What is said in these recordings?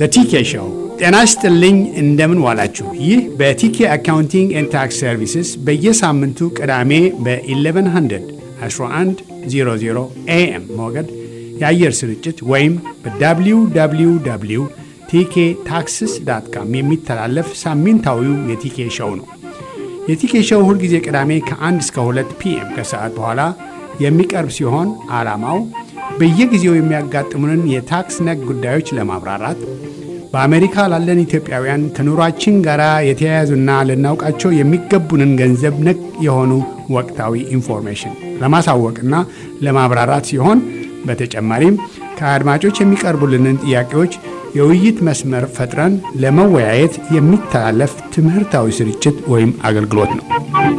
በቲኬ ሾው ጤና ይስጥልኝ። እንደምን ዋላችሁ? ይህ በቲኬ አካውንቲንግ ኤንድ ታክስ ሰርቪስስ በየሳምንቱ ቅዳሜ በ1100 1100 ኤኤም ሞገድ የአየር ስርጭት ወይም በwww ቲኬ ታክስስ ዳት ካም የሚተላለፍ ሳምንታዊው የቲኬ ሾው ነው። የቲኬ ሾው ሁልጊዜ ቅዳሜ ከ1 እስከ 2 ፒኤም ከሰዓት በኋላ የሚቀርብ ሲሆን ዓላማው በየጊዜው የሚያጋጥሙንን የታክስ ነክ ጉዳዮች ለማብራራት በአሜሪካ ላለን ኢትዮጵያውያን ከኑሯችን ጋር የተያያዙና ልናውቃቸው የሚገቡንን ገንዘብ ነክ የሆኑ ወቅታዊ ኢንፎርሜሽን ለማሳወቅና ለማብራራት ሲሆን በተጨማሪም ከአድማጮች የሚቀርቡልንን ጥያቄዎች የውይይት መስመር ፈጥረን ለመወያየት የሚተላለፍ ትምህርታዊ ስርጭት ወይም አገልግሎት ነው።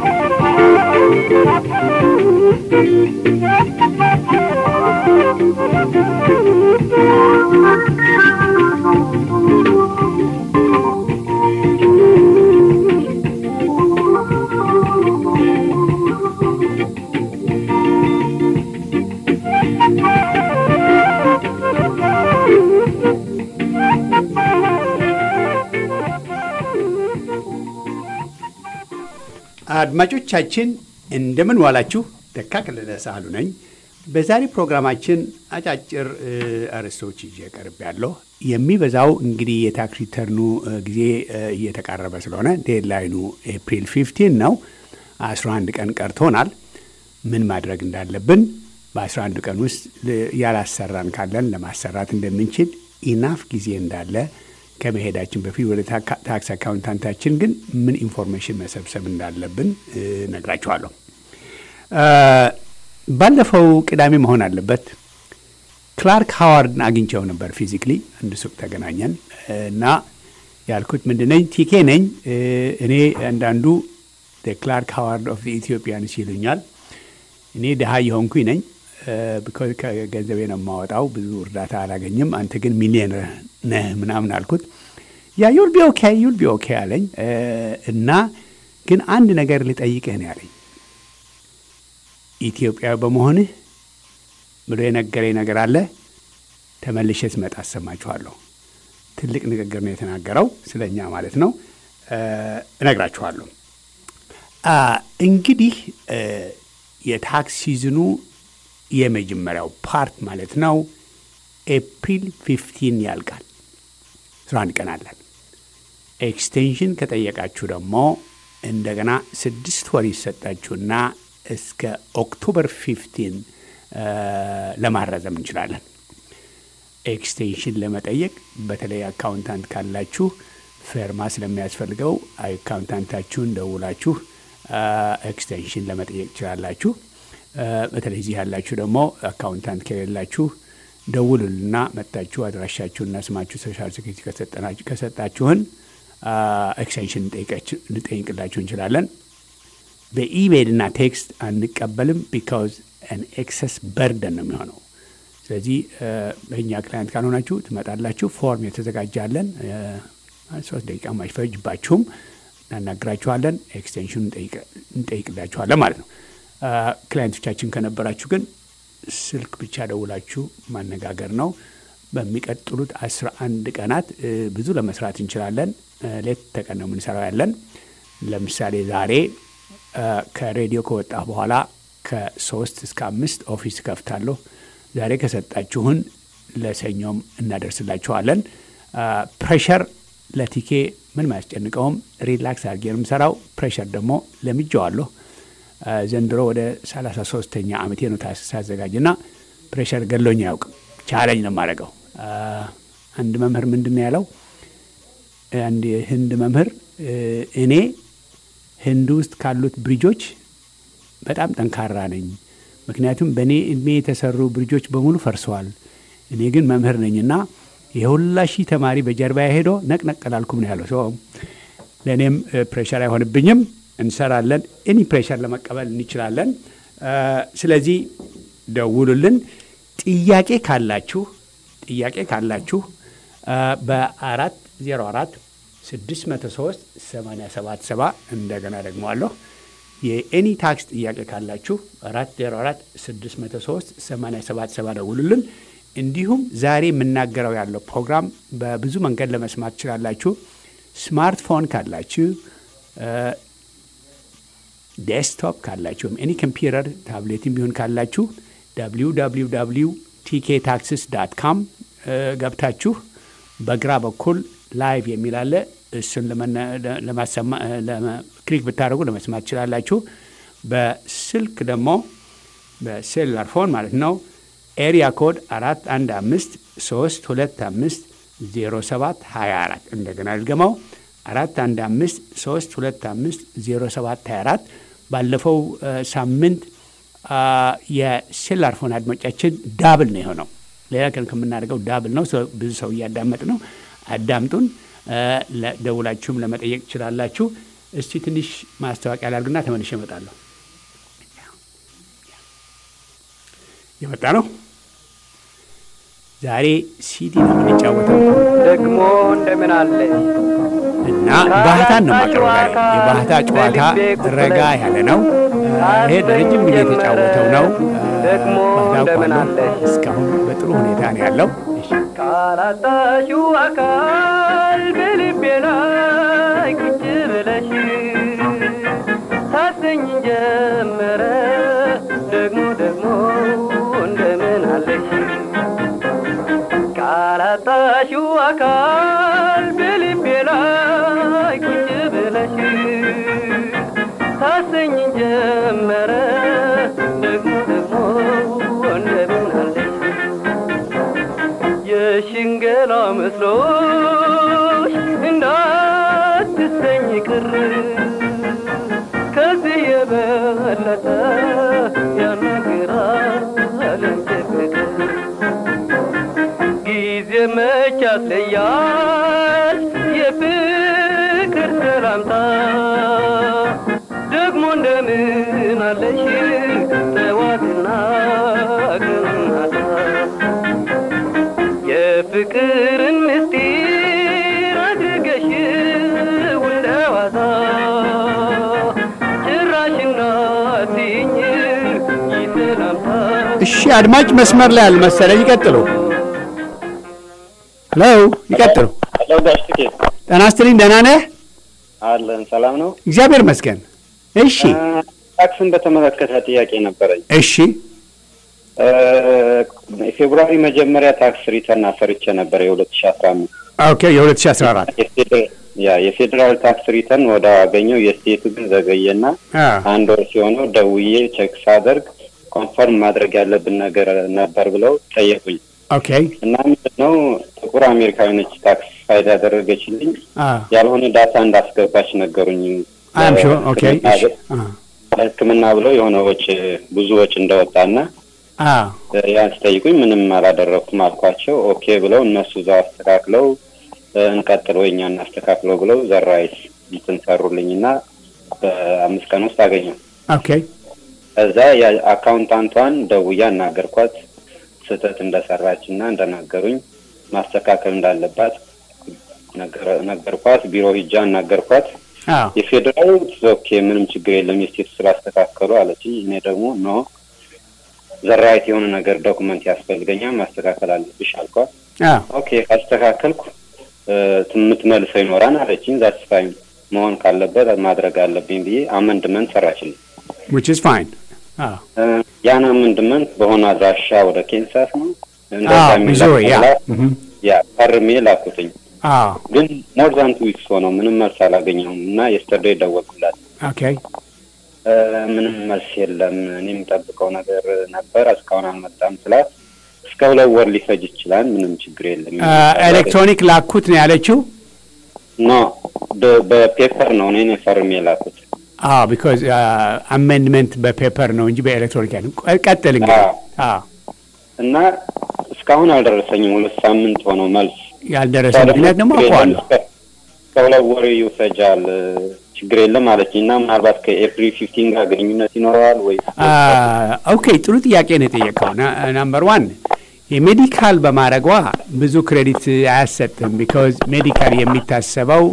አድማጮቻችን እንደምን ዋላችሁ። ተካ ከለለ ሳህሉ ነኝ። በዛሬ ፕሮግራማችን አጫጭር አርዕስቶች ይዤ ቀርብ ያለሁ። የሚበዛው እንግዲህ የታክስ ሪተርኑ ጊዜ እየተቃረበ ስለሆነ ዴድላይኑ ኤፕሪል 15 ነው። 11 ቀን ቀርቶናል። ምን ማድረግ እንዳለብን በ11 ቀን ውስጥ ያላሰራን ካለን ለማሰራት እንደምንችል ኢናፍ ጊዜ እንዳለ ከመሄዳችን በፊት ወደ ታክስ አካውንታንታችን ግን ምን ኢንፎርሜሽን መሰብሰብ እንዳለብን ነግራችኋለሁ። ባለፈው ቅዳሜ መሆን አለበት ክላርክ ሃዋርድን አግኝቸው ነበር ፊዚክሊ አንድ ሱቅ ተገናኘን እና ያልኩት ምንድነኝ ቲኬ ነኝ እኔ አንዳንዱ ክላርክ ሃዋርድ ኦፍ ኢትዮጵያንስ ይሉኛል። እኔ ድሃ የሆንኩኝ ነኝ ከገንዘቤ ነው የማወጣው። ብዙ እርዳታ አላገኝም። አንተ ግን ሚሊዮነር ነህ ምናምን አልኩት። ያ ዩል ቢ ኦኬ ዩል ቢ ኦኬ አለኝ እና ግን አንድ ነገር ልጠይቅህ ነው ያለኝ። ኢትዮጵያዊ በመሆንህ ብሎ የነገረኝ ነገር አለ። ተመልሼ ስመጣ አሰማችኋለሁ። ትልቅ ንግግር ነው የተናገረው፣ ስለ እኛ ማለት ነው። እነግራችኋለሁ። እንግዲህ የታክስ ሲዝኑ የመጀመሪያው ፓርት ማለት ነው ኤፕሪል ፊፍቲን ያልቃል። አስራ አንድ ቀን አለን። ኤክስቴንሽን ከጠየቃችሁ ደግሞ እንደገና ስድስት ወር ይሰጣችሁና እስከ ኦክቶበር ፊፍቲን ለማራዘም እንችላለን። ኤክስቴንሽን ለመጠየቅ በተለይ አካውንታንት ካላችሁ ፌርማ ስለሚያስፈልገው አካውንታንታችሁን ደውላችሁ ኤክስቴንሽን ለመጠየቅ ትችላላችሁ። በተለይ እዚህ ያላችሁ ደግሞ አካውንታንት ከሌላችሁ ደውሉልና መጥታችሁ አድራሻችሁና ስማችሁ ሶሻል ሴኩሪቲ ከሰጣችሁን ኤክስቴንሽን ልጠይቅላችሁ እንችላለን። በኢሜይልና ቴክስት አንቀበልም። ቢካውዝ አን ኤክሰስ በርደን ነው የሚሆነው። ስለዚህ በእኛ ክላይንት ካልሆናችሁ ትመጣላችሁ። ፎርም የተዘጋጃለን። ሶስት ደቂቃ አይፈጅባችሁም። እናናግራችኋለን። ኤክስቴንሽኑ እንጠይቅላችኋለን ማለት ነው። ክላይንቶቻችን ከነበራችሁ ግን ስልክ ብቻ ደውላችሁ ማነጋገር ነው። በሚቀጥሉት አስራ አንድ ቀናት ብዙ ለመስራት እንችላለን። ሌት ተቀን ነው የምንሰራው ያለን። ለምሳሌ ዛሬ ከሬዲዮ ከወጣ በኋላ ከሶስት እስከ አምስት ኦፊስ ከፍታለሁ። ዛሬ ከሰጣችሁን ለሰኞም እናደርስላችኋለን። ፕሬሸር ለቲኬ ምን አያስጨንቀውም። ሪላክስ አድርጌ ነው የምሰራው። ፕሬሸር ደግሞ ለምጄዋለሁ። ዘንድሮ ወደ 33ተኛ ዓመቴ ነው ሳዘጋጅና ፕሬሸር ገሎኝ አያውቅም። ቻለኝ ነው የማደርገው። አንድ መምህር ምንድን ነው ያለው? አንድ ህንድ መምህር እኔ ህንድ ውስጥ ካሉት ብሪጆች በጣም ጠንካራ ነኝ፣ ምክንያቱም በእኔ እድሜ የተሰሩ ብሪጆች በሙሉ ፈርሰዋል። እኔ ግን መምህር ነኝና የሁላ ሺህ ተማሪ በጀርባ ሄዶ ነቅነቅ አላልኩም ነው ያለው። ሰው ለእኔም ፕሬሸር አይሆንብኝም። እንሰራለን። ኤኒ ፕሬሸር ለመቀበል እንችላለን። ስለዚህ ደውሉልን። ጥያቄ ካላችሁ ጥያቄ ካላችሁ በአራት ዜሮ አራት ስድስት መቶ ሶስት ሰማንያ ሰባት ሰባ እንደገና ደግመዋለሁ የኤኒ ታክስ ጥያቄ ካላችሁ አራት ዜሮ አራት ስድስት መቶ ሶስት ሰማንያ ሰባት ሰባ ደውሉልን። እንዲሁም ዛሬ የምናገረው ያለው ፕሮግራም በብዙ መንገድ ለመስማት ትችላላችሁ። ስማርትፎን ካላችሁ፣ ዴስክቶፕ ካላችሁ ወይም ኤኒ ኮምፒውተር ታብሌትም ቢሆን ካላችሁ www ቲኬ ታክስስ ዳት ካም ገብታችሁ በግራ በኩል ላይቭ የሚል አለ። እሱን ክሊክ ብታደርጉ ለመስማት ትችላላችሁ። በስልክ ደግሞ በሴሉላር ፎን ማለት ነው ኤሪያ ኮድ አራት አንድ አምስት ሶስት ሁለት አምስት ዜሮ ሰባት ሀያ አራት እንደገና ልገመው አራት አንድ አምስት ሶስት ሁለት አምስት ዜሮ ሰባት ሀያ አራት ባለፈው ሳምንት የሴሉላር ፎን አድማጫችን ዳብል ነው የሆነው። ሌላ ቀን ከምናደርገው ዳብል ነው። ብዙ ሰው እያዳመጥ ነው። አዳምጡን። ደውላችሁም ለመጠየቅ ትችላላችሁ። እስቲ ትንሽ ማስታወቂያ ላድርግና ተመልሼ እመጣለሁ። የመጣ ነው። ዛሬ ሲዲ ነው የምንጫወተው ደግሞ እንደምን አለ እና ባህታን ነው የማቀርበው ዛሬ። የባህታ ጨዋታ ረጋ ያለ ነው። ይሄ ለረጅም ጊዜ የተጫወተው ነው። ደግሞ እንደምን አለ እስካሁን በጥሩ ሁኔታ ነው ያለው። ካላጣሽው አካል በልቤ ላይ ቁጭ ብለሽ ታሰኝ ጀመረ ደግሞ ደግሞ እንደምን አለሽ ካላጣሽው አካል በልቤ ላይ ቁጭ ብለሽ ታሰኝ ጀመረ ደግሞ ደግሞ እንደምን አለሽ የሽንገላ መስሎሽ እንዳትሰኝ ቅር ከዚህ የበለጠ ያናግራል ፍቅር ጊዜ መች ያስለያል የፍቅር ሰላምታ ደግሞ እንደምን አለሽ ጠዋትና ቀናታ የፍቅርን ምስጢር አድርገሽ እንደዋዛ ጭራሽና ትኝ ይሰላምታ እሺ፣ አድማጭ መስመር ላይ አልመሰለኝ። ይቀጥሉ። ሄሎ፣ ይቀጥሉ። ሄሎ ጋሽ ትኬ ጤና ይስጥልኝ። ደህና ነህ? አለን ሰላም ነው። እግዚአብሔር ይመስገን። እሺ፣ ታክስን በተመለከተ ጥያቄ ነበረኝ። እሺ፣ ፌብሩዋሪ መጀመሪያ ታክስ ሪተርን አሰርቼ ነበር የሁለት ሺ አስራ አምስት ኦኬ። የ2014 ያ የፌዴራል ታክስ ሪተርን ወደ አገኘው የስቴቱ ግን ዘገየና አ አንድ ወር ሲሆነው ደውዬ ቼክ ሳደርግ ኮንፈርም ማድረግ ያለብን ነገር ነበር ብለው ጠየቁኝ ኦኬ። እና ምንድን ነው ጥቁር አሜሪካዊ ነች ታክስ ፋይል ያደረገችልኝ አ ያልሆነ ዳታ እንዳስገባች ነገሩኝ። አም ሹር ኦኬ። እሺ፣ አ ሕክምና ብለው የሆነ ወጪ ብዙ ወጪ እንደወጣና አ ያን ስጠይቁኝ ምንም አላደረኩም አልኳቸው። ኦኬ ብለው እነሱ እዛው አስተካክለው እንቀጥል ወይ እኛ እናስተካክለው ብለው ዘራይስ እንትን ሰሩልኝና በአምስት ቀን ውስጥ አገኘው። ኦኬ። እዛ የአካውንታንቷን ደውዬ አናገርኳት ስህተት እንደሰራች እና እንደናገሩኝ ማስተካከል እንዳለባት ነገር- ነገርኳት። ቢሮ ሂጃ አናገርኳት። አ የፌዴራል ኦኬ ምንም ችግር የለም የስቴቱ ስላስተካከሉ አለችኝ። እኔ ደግሞ ኖ ዘራይት የሆነ ነገር ዶኩመንት ያስፈልገኛል ማስተካከል አለብሽ አልኳት። አ ኦኬ ካስተካከልኩ እ፣ የምትመልሰው ይኖራል አለችኝ። ዛትስ ፋይን መሆን ካለበት ማድረግ አለብኝ ብዬ አመንድመንት ሰራችልኝ። which is fine አ እ፣ ያን አመንድመንት በሆነ አድራሻ ወደ ኬንሳስ ነው አ እንደዛ ሚዙሪ ያ የሚላክ እህ ያ ፈርሜ ላኩትኝ። አ ግን ሞር ዛን ቱ ዊክስ ሆነው ምንም መልስ አላገኘሁም እና የስተርዴይ ደወልኩላት። ኦኬ እ፣ ምንም መልስ የለም እኔ የምጠብቀው ነገር ነበር እስካሁን አልመጣም ስላት እስከ ሁለት ወር ሊፈጅ ይችላል ምንም ችግር የለም አ ኤሌክትሮኒክ ላኩት ነው ያለችው። ኖ በ- በፔፐር ነው እኔ ነኝ ፈርሜ ላኩት አ ቢኮዝ አሜንድመንት በፔፐር ነው እንጂ በኤሌክትሮኒክ አይደለም። ቆይ ቀጥል እንግዲህ አ እና እስካሁን አልደረሰኝም ሁለት ሳምንት ሆነው መልስ ያልደረሰ ምክንያት ደግሞ አውቀዋለሁ። እስከ- እስከ ሁለት ወር ይፈጃል ችግር የለም አለችኝ እና ምናልባት ከኤፕሪል ፊፍቲን ጋር ግንኙነት ይኖረዋል ወይ ኦኬ ጥሩ ጥያቄ ነው የጠየቀው። ናምበር ዋን የሜዲካል በማድረጓ ብዙ ክሬዲት አያሰጥም። ቢካዝ ሜዲካል የሚታሰበው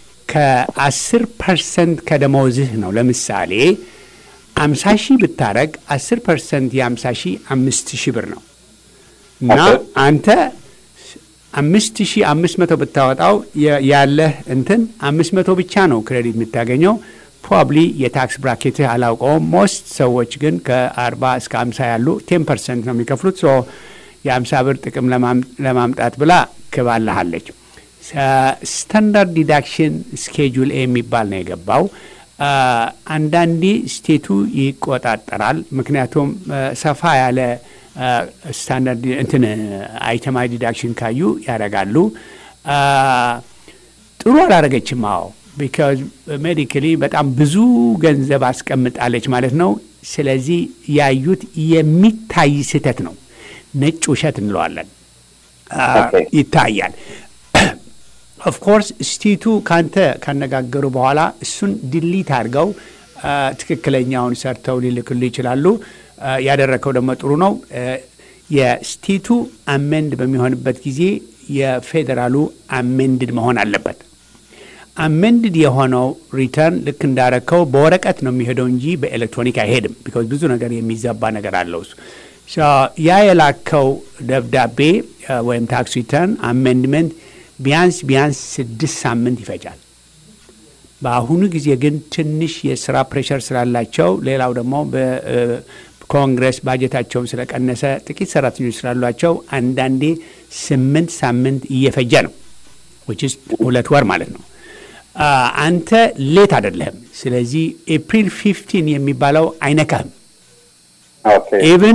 ከአስር ፐርሰንት ከደሞዝህ ነው። ለምሳሌ አምሳ ሺህ ብታረግ አስር ፐርሰንት የአምሳ ሺህ አምስት ሺህ ብር ነው። እና ኦኬ። አንተ አምስት ሺ አምስት መቶ ብታወጣው የ- ያለህ እንትን አምስት መቶ ብቻ ነው ክሬዲት የምታገኘው። ፕሮባብሊ የታክስ ብራኬትህ አላውቀውም። ሞስት ሰዎች ግን ከአርባ እስከ አምሳ ያሉ ቴን ፐርሰንት ነው የሚከፍሉት። ሶ የአምሳ ብር ጥቅም ለማም- ለማምጣት ብላ ክባልሃለች። ስታንዳርድ ዲዳክሽን ስኬጁል ኤ የሚባል ነው የገባው። አ፣ አንዳንዴ ስቴቱ ይቆጣጠራል። ምክንያቱም አ፣ ሰፋ ያለ አ፣ ስታንዳርድ እንትን አይተማዊ ዲዳክሽን ካዩ ያደርጋሉ። አ፣ ጥሩ አላረገችም። አዎ ቢካዝ ሜዲካሊ በጣም ብዙ ገንዘብ አስቀምጣለች ማለት ነው። ስለዚህ ያዩት የሚታይ ስህተት ነው። ነጭ ውሸት እንለዋለን። አ፣ ኦኬ። ይታያል። ኦፍኮርስ ስቴቱ ካንተ ካነጋገሩ በኋላ እሱን ዲሊት አድርገው አ፣ ትክክለኛውን ሰርተው ሊልክሉ ይችላሉ። አ፣ ያደረከው ደግሞ ጥሩ ነው። አ፣ የስቴቱ አሜንድ በሚሆንበት ጊዜ የፌዴራሉ አሜንድድ መሆን አለበት። አሜንድድ የሆነው ሪተርን ልክ እንዳረከው በወረቀት ነው የሚሄደው እንጂ በኤሌክትሮኒክ አይሄድም። ቢካዝ ብዙ ነገር የሚዛባ ነገር አለው እሱ ሶ ያ የላከው ደብዳቤ አ፣ ወይም ታክስ ሪተርን አሜንድመንት ቢያንስ ቢያንስ ስድስት ሳምንት ይፈጃል። በአሁኑ ጊዜ ግን ትንሽ የስራ ፕሬሸር ስላላቸው ሌላው ደግሞ በኮንግረስ ባጀታቸውን ስለቀነሰ ጥቂት ሰራተኞች ስላሏቸው አንዳንዴ ስምንት ሳምንት እየፈጀ ነው which is ሁለት ወር ማለት ነው። አ፣ አንተ ሌት አይደለህም። ስለዚህ ኤፕሪል ፊፍቲን የሚባለው አይነካህም። ኦኬ ኢቭን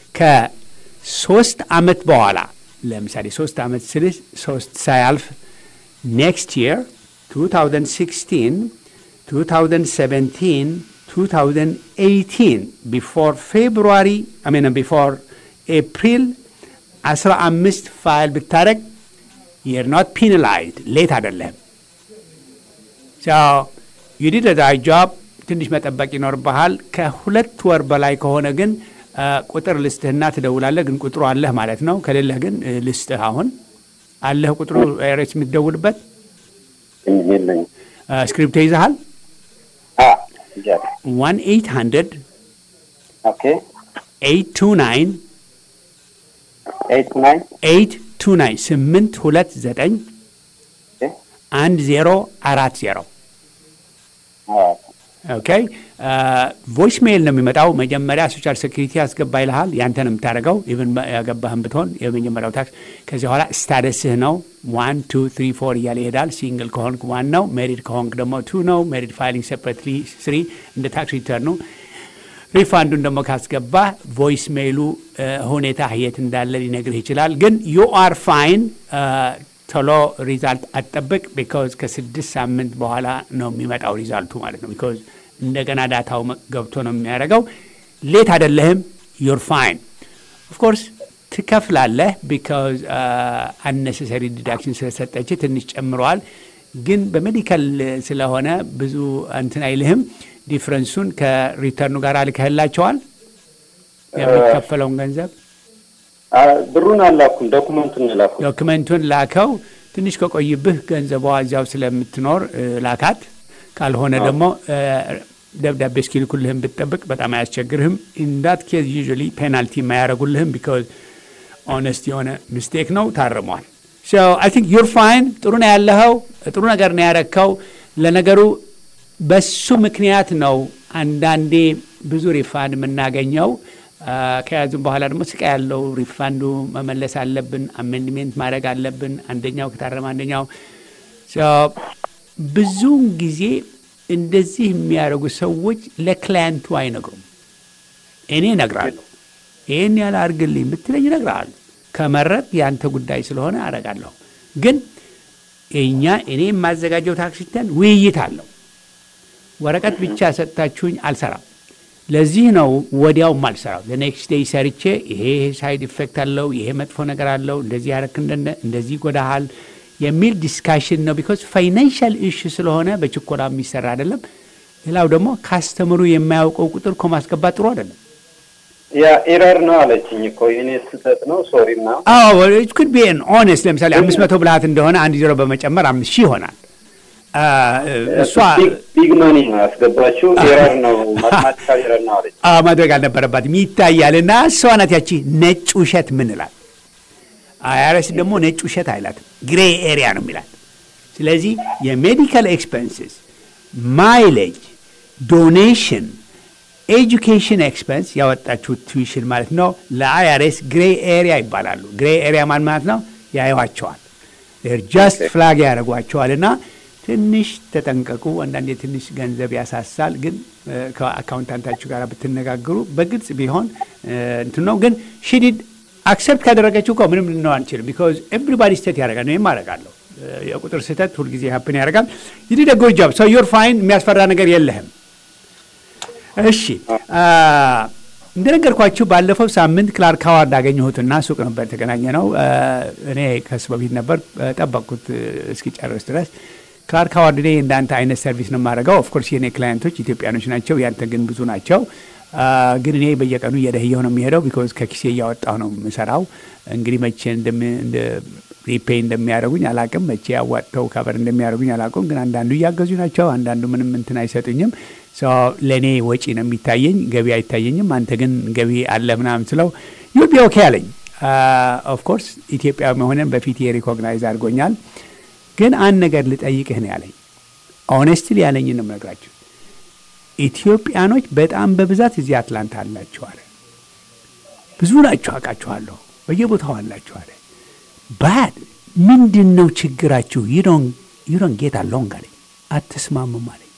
ከሶስት አመት በኋላ ለምሳሌ ሶስት አመት ስልህ ሶስት ሳያልፍ ኔክስት የር 2016 2017 2018 ቢፎር ፌብሩዋሪ ሚን ቢፎር ኤፕሪል 15 ፋይል ብታደረግ የር ኖት ፒናላይዝድ ሌት አይደለህም። ዩዲድ ዳይ ጆብ ትንሽ መጠበቅ ይኖርብሃል። ከሁለት ወር በላይ ከሆነ ግን አ፣ ቁጥር ልስትህና ትደውላለህ። ግን ቁጥሩ አለህ ማለት ነው። ከሌለህ ግን እ፣ ልስትህ አሁን አለህ ቁጥሩ ኤሬስ የምትደውልበት የለኝም። አ፣ ስክሪፕት ይዘሃል። አ ይጃለሁ። ዋን ኤይት ሀንድረድ ኦኬ ኤይት ቱ ናይን ኤይት ናይን ኤይት ቱ ናይን ስምንት ሁለት ዘጠኝ ኦኬ አንድ ዜሮ አራት ዜሮ አ ኦኬ ቮይስ ሜይል ነው የሚመጣው። መጀመሪያ ሶሻል ሴኩሪቲ ያስገባ ይልሃል። ያንተ ነው የምታደርገው። ኢቨን ያገባህን ብትሆን የመጀመሪያው ታክስ። ከዚህ በኋላ ስታደስህ ነው ዋን ቱ ትሪ ፎር እያለ ይሄዳል። ሲንግል ከሆንክ ዋን ነው፣ ሜሪድ ከሆንክ ደግሞ ቱ ነው። ሜሪድ ፋይሊንግ ሴፕሬትሊ ስሪ እንደ ታክስ ሪተርኑ። ሪፋንዱን ደግሞ ካስገባ ቮይስ ሜይሉ ሁኔታ የት እንዳለ ሊነግርህ ይችላል። ግን ዩ አር ፋይን ቶሎ ሪዛልት አትጠብቅ። ቢካዝ ከስድስት ሳምንት በኋላ ነው የሚመጣው ሪዛልቱ ማለት ነው። ቢካዝ እንደገና ዳታው መ- ገብቶ ነው የሚያደርገው። ሌት አይደለህም። ዩር ፋይን ኦፍኮርስ ትከፍላለህ። ቢካዝ አነሰሰሪ ዲዳክሽን ስለሰጠች ትንሽ ጨምረዋል። ግን በሜዲካል ስለሆነ ብዙ እንትን አይልህም። ዲፍረንሱን ከሪተርኑ ጋር ልከህላቸዋል የሚከፈለውን ገንዘብ አ ብሩን አላኩም፣ ዶኩመንቱን ላኩ። ዶክመንቱን ላከው። ትንሽ ከቆይብህ ገንዘቧ እዚያው ስለምትኖር እ፣ ላካት። ካልሆነ ደግሞ እ፣ ደብዳቤ እስኪልኩልህም ብትጠብቅ በጣም አያስቸግርህም። ኢንዳት ኬዝ ዩዥዋሊ ፔናልቲ የማያደርጉልህም ቢካዝ ኦነስት የሆነ ሚስቴክ ነው፣ ታርሟል። አይ ቲንክ ዩር ፋይን። ጥሩ ነው ያለኸው፣ ጥሩ ነገር ነው ያረከው። ለነገሩ በሱ ምክንያት ነው አንዳንዴ ብዙ ሪፋንድ የምናገኘው። አ፣ ከያዙም በኋላ ደግሞ ስቃይ ያለው ሪፋንዱ መመለስ አለብን፣ አሜንድሜንት ማድረግ አለብን። አንደኛው ከታረመ አንደኛው ሶ ብዙውን ጊዜ እንደዚህ የሚያደርጉ ሰዎች ለክላየንቱ አይነግሩም። እኔ እነግራለሁ። ይህን ያህል አድርግልኝ ብትለኝ እነግርሃለሁ። ከመረጥ የአንተ ጉዳይ ስለሆነ አደርጋለሁ። ግን እኛ እኔ የማዘጋጀው ታክስ ሪተርን ውይይት አለው። ወረቀት ብቻ ሰጥታችሁኝ አልሰራም። ለዚህ ነው ወዲያውም አልሰራው። ለኔክስት ዴይ ሰርቼ ይሄ ሳይድ ኢፌክት አለው፣ ይሄ መጥፎ ነገር አለው፣ እንደዚህ ያረክ እንደነ እንደዚህ ይጎዳሃል የሚል ዲስካሽን ነው። ቢኮዝ ፋይናንሻል ኢሹ ስለሆነ በችኮላ የሚሰራ አይደለም። ሌላው ደግሞ ካስተምሩ የማያውቀው ቁጥር እኮ ማስገባት ጥሩ አይደለም። ያ ኤረር ነው አለችኝ እኮ የኔ ስህተት ነው ሶሪ ምናምን። አዎ ኩድ ቢ ኦነስት ለምሳሌ አምስት መቶ ብልሃት እንደሆነ አንድ ዜሮ በመጨመር አምስት ሺህ ይሆናል። አ፣ እሷ ቢግ- ቢግ መኒ ነው ያስገባችው። ኤረር ነው ማትማቲካል ኤረር ነው አለች። አ፣ ማድረግ አልነበረባትም ይታያል። እና እሷ ናት ያቺ ነጭ ውሸት ምንላል አይአርኤስ ደግሞ ነጭ ውሸት አይላትም፣ ግሬ ኤሪያ ነው የሚላት። ስለዚህ የሜዲካል ኤክስፐንስስ፣ ማይሌጅ፣ ዶኔሽን፣ ኤጁኬሽን ኤክስፐንስ ያወጣችሁት ቱዊሽን ማለት ነው ለአይአርኤስ ግሬ ኤሪያ ይባላሉ። ግሬ ኤሪያ ማን ማለት ነው? ያዩዋቸዋል ጃስት ፍላግ ያደርጓቸዋል እና ትንሽ ተጠንቀቁ። አንዳንዴ ትንሽ ገንዘብ ያሳሳል፣ ግን ከአካውንታንታችሁ ጋር ብትነጋገሩ በግልጽ ቢሆን እንትን ነው። ግን ሽዲድ አክሰፕት ካደረገችው እኮ ምንም ልንለው አንችልም። ቢኮዝ ኤቭሪባዲ ስቴት ያደርጋል። እኔም አደርጋለሁ። የቁጥር ስህተት ሁልጊዜ ሀፕን ያደርጋል። ይዲድ ጎ ጆብ ሰው ዮር ፋይን የሚያስፈራ ነገር የለህም። እሺ እንደነገርኳችሁ ባለፈው ሳምንት ክላርክ ሃዋርድ አገኘሁትና ሱቅ ነበር የተገናኘ ነው። እኔ ከሱ በፊት ነበር ጠበቅኩት እስኪጨርስ ድረስ። ክላርክ ሃዋርድ እኔ እንዳንተ አይነት ሰርቪስ ነው የማደርገው። ኦፍኮርስ የኔ ክላየንቶች ኢትዮጵያኖች ናቸው፣ ያንተ ግን ብዙ ናቸው። ግን እኔ በየቀኑ እየደህየው ነው የሚሄደው፣ ቢኮዝ ከኪሴ እያወጣሁ ነው የምሰራው። እንግዲህ መቼ ሪፔይ እንደሚያደርጉኝ አላቅም፣ መቼ ያዋጥተው ከበር እንደሚያደርጉኝ አላቅም። ግን አንዳንዱ እያገዙ ናቸው፣ አንዳንዱ ምንም እንትን አይሰጡኝም። ለእኔ ወጪ ነው የሚታየኝ፣ ገቢ አይታየኝም። አንተ ግን ገቢ አለ ምናምን ስለው ዩል ቢ ኦኬ አለኝ። ኦፍኮርስ ኢትዮጵያ መሆንን በፊት ሪኮግናይዝ አድርጎኛል። ግን አንድ ነገር ልጠይቅህ ነው ያለኝ። ኦኔስትሊ ያለኝ ነው የምነግራችሁ። ኢትዮጵያኖች በጣም በብዛት እዚህ አትላንታ አላችሁ አለ። ብዙ ናችሁ፣ አውቃችኋለሁ፣ በየቦታው አላችሁ አለ። ባድ ምንድን ነው ችግራችሁ? ዩዶን ጌት አለውን አለኝ። አትስማሙም አለኝ።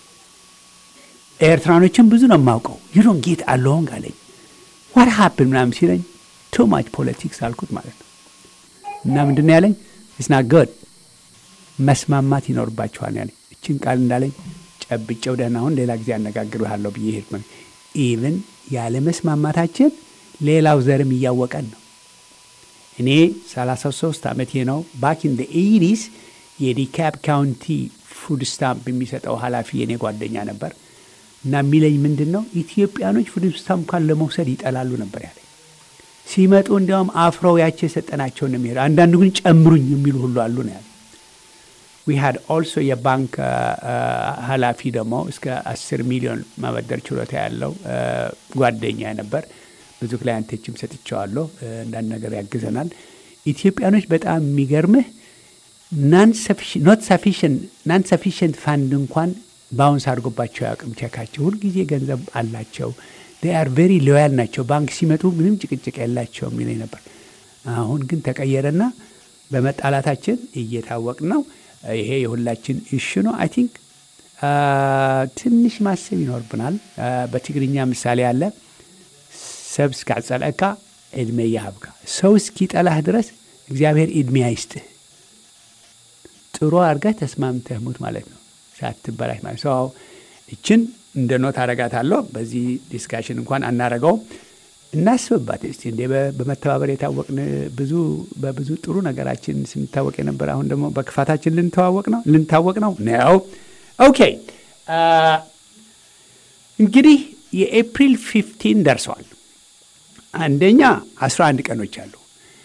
ኤርትራኖችን ብዙ ነው የማውቀው። ዩዶን ጌት አለውን አለኝ። ዋት ሀፕን ምናምን ሲለኝ ቱ ማች ፖለቲክስ አልኩት ማለት ነው። እና ምንድን ነው ያለኝ ስና ገድ መስማማት ይኖርባችኋል ያለኝ። እችን ቃል እንዳለኝ ጨብጨው ደህና አሁን ሌላ ጊዜ አነጋግርሃለሁ ብዬ ሄድኩ። ኢቭን ያለ መስማማታችን ሌላው ዘርም እያወቀን ነው። እኔ 33 ዓመቴ ነው። ባክ ኢን ኤይዲስ የዲካፕ ካውንቲ ፉድ ስታምፕ የሚሰጠው ኃላፊ የኔ ጓደኛ ነበር እና የሚለኝ ምንድን ነው ኢትዮጵያኖች ፉድ ስታምፕ እንኳን ለመውሰድ ይጠላሉ ነበር ያለኝ። ሲመጡ እንዲያውም አፍረው ያቸው የሰጠናቸውን ነው የሚሄዱ። አንዳንዱ ግን ጨምሩኝ የሚሉ ሁሉ አሉ ነው ያለ ዊ ሃድ ኦልሶ የባንክ ኃላፊ ደግሞ እስከ አስር ሚሊዮን ማበደር ችሎታ ያለው ጓደኛ ነበር። ብዙ ክላያንቶችም ሰጥቼዋለሁ። አንዳንድ ነገር ያግዘናል። ኢትዮጵያኖች በጣም የሚገርምህ ናን ሰፊሽንት ፋንድ እንኳን ባውንስ አድርጎባቸው ያቅም ቸካቸው ሁልጊዜ ገንዘብ አላቸው። አር ቬሪ ሎያል ናቸው። ባንክ ሲመጡ ምንም ጭቅጭቅ የላቸው የሚለኝ ነበር። አሁን ግን ተቀየረና በመጣላታችን እየታወቅ ነው። ይሄ የሁላችን እሹ ነው። አይ ቲንክ ትንሽ ማሰብ ይኖርብናል። በትግርኛ ምሳሌ አለ ሰብ እስካጸለእካ ዕድሜ ይሃብካ። ሰው እስኪጠላህ ድረስ እግዚአብሔር ዕድሜ አይስጥህ። ጥሩ አድርገህ ተስማምተህ ሙት ማለት ነው፣ ሳትበላሽ ማለት ሰው። እችን እንደ ኖት አረጋታለሁ። በዚህ ዲስካሽን እንኳን አናረገውም። እናስብባት እስቲ እንዴ በመተባበር የታወቅን ብዙ በብዙ ጥሩ ነገራችን ስንታወቅ የነበር አሁን ደግሞ በክፋታችን ልንተዋወቅ ነው ልንታወቅ ነው ነው። ኦኬ እንግዲህ የኤፕሪል ፊፍቲን ደርሰዋል። አንደኛ 11 ቀኖች አሉ።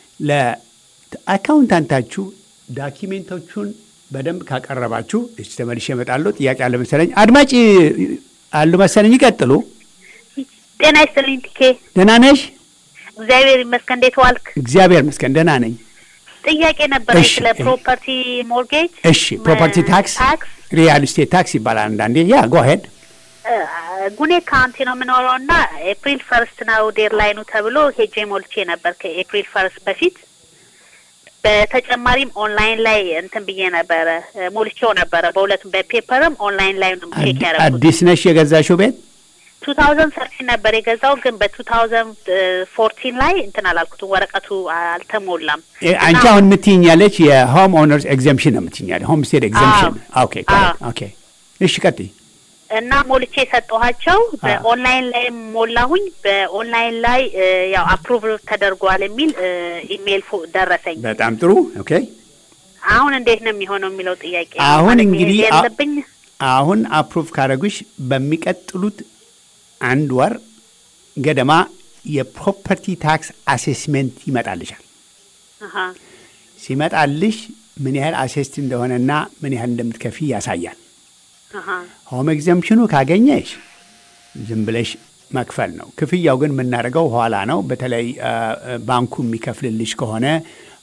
ለአካውንታንታችሁ ዳኪሜንቶቹን በደንብ ካቀረባችሁ እች ተመልሼ እመጣለሁ። ጥያቄ አለ መሰለኝ። አድማጭ አሉ መሰለኝ። ይቀጥሉ። ጤና ይስጥልኝ ቲኬ። ደህና ነሽ? እግዚአብሔር ይመስገን። እንዴት ዋልክ? እግዚአብሔር ይመስገን ደህና ነኝ። ጥያቄ ነበረ እሺ፣ ስለ ፕሮፐርቲ ሞርጌጅ። እሺ፣ ፕሮፐርቲ ታክስ ታክስ ሪያል ስቴት ታክስ ይባላል አንዳንዴ። ያ ጎ ሄድ ጉኔ ካውንቲ ነው የምኖረው እና ኤፕሪል ፈርስት ነው ዴድላይኑ ተብሎ ሄጄ ሞልቼ ነበር ከኤፕሪል ፈርስት በፊት። በተጨማሪም ኦንላይን ላይ እንትን ብዬ ነበረ ሞልቼው ነበረ። በሁለቱም በፔፐርም ኦንላይን ላይ ነው ቼክ ያደረኩት። አዲስ ነሽ የገዛሽው ቤት? ቱ ታውዘንድ ሰርቲን ነበር የገዛው ግን በቱ ታውዘንድ ፎርቲን ላይ እንትን አላልኩትም፣ ወረቀቱ አልተሞላም። እ፣ አንቺ አሁን የምትይኛለች የሆም ኦነርስ ኤግዘምፕሽን ነው የምትይኛለ ሆም ስቴት ኤግዘምፕሽን። ኦኬ ኦኬ። እሺ ቀጥይ። እና ሞልቼ የሰጠኋቸው በኦንላይን ላይ ሞላሁኝ። በኦንላይን ላይ እ፣ ያው አፕሩቭ ተደርጓል የሚል እ፣ ኢሜይል ፎ- ደረሰኝ። በጣም ጥሩ ኦኬ። አሁን እንዴት ነው የሚሆነው የሚለው ጥያቄ ነው። አሁን ማለት እንግዲህ መሄድ አ- ያለብኝ አሁን አፕሩቭ ካደረጉሽ በሚቀጥሉት አንድ ወር ገደማ የፕሮፐርቲ ታክስ አሴስሜንት ይመጣልሻል። አሀ፣ ሲመጣልሽ ምን ያህል አሴስት እንደሆነና ምን ያህል እንደምትከፊ ያሳያል። አሀ፣ ሆም ኤግዘምፕሽኑ ካገኘሽ ዝም ብለሽ መክፈል ነው። ክፍያው ግን የምናደርገው ኋላ ነው። በተለይ አ፣ አ፣ ባንኩ የሚከፍልልሽ ከሆነ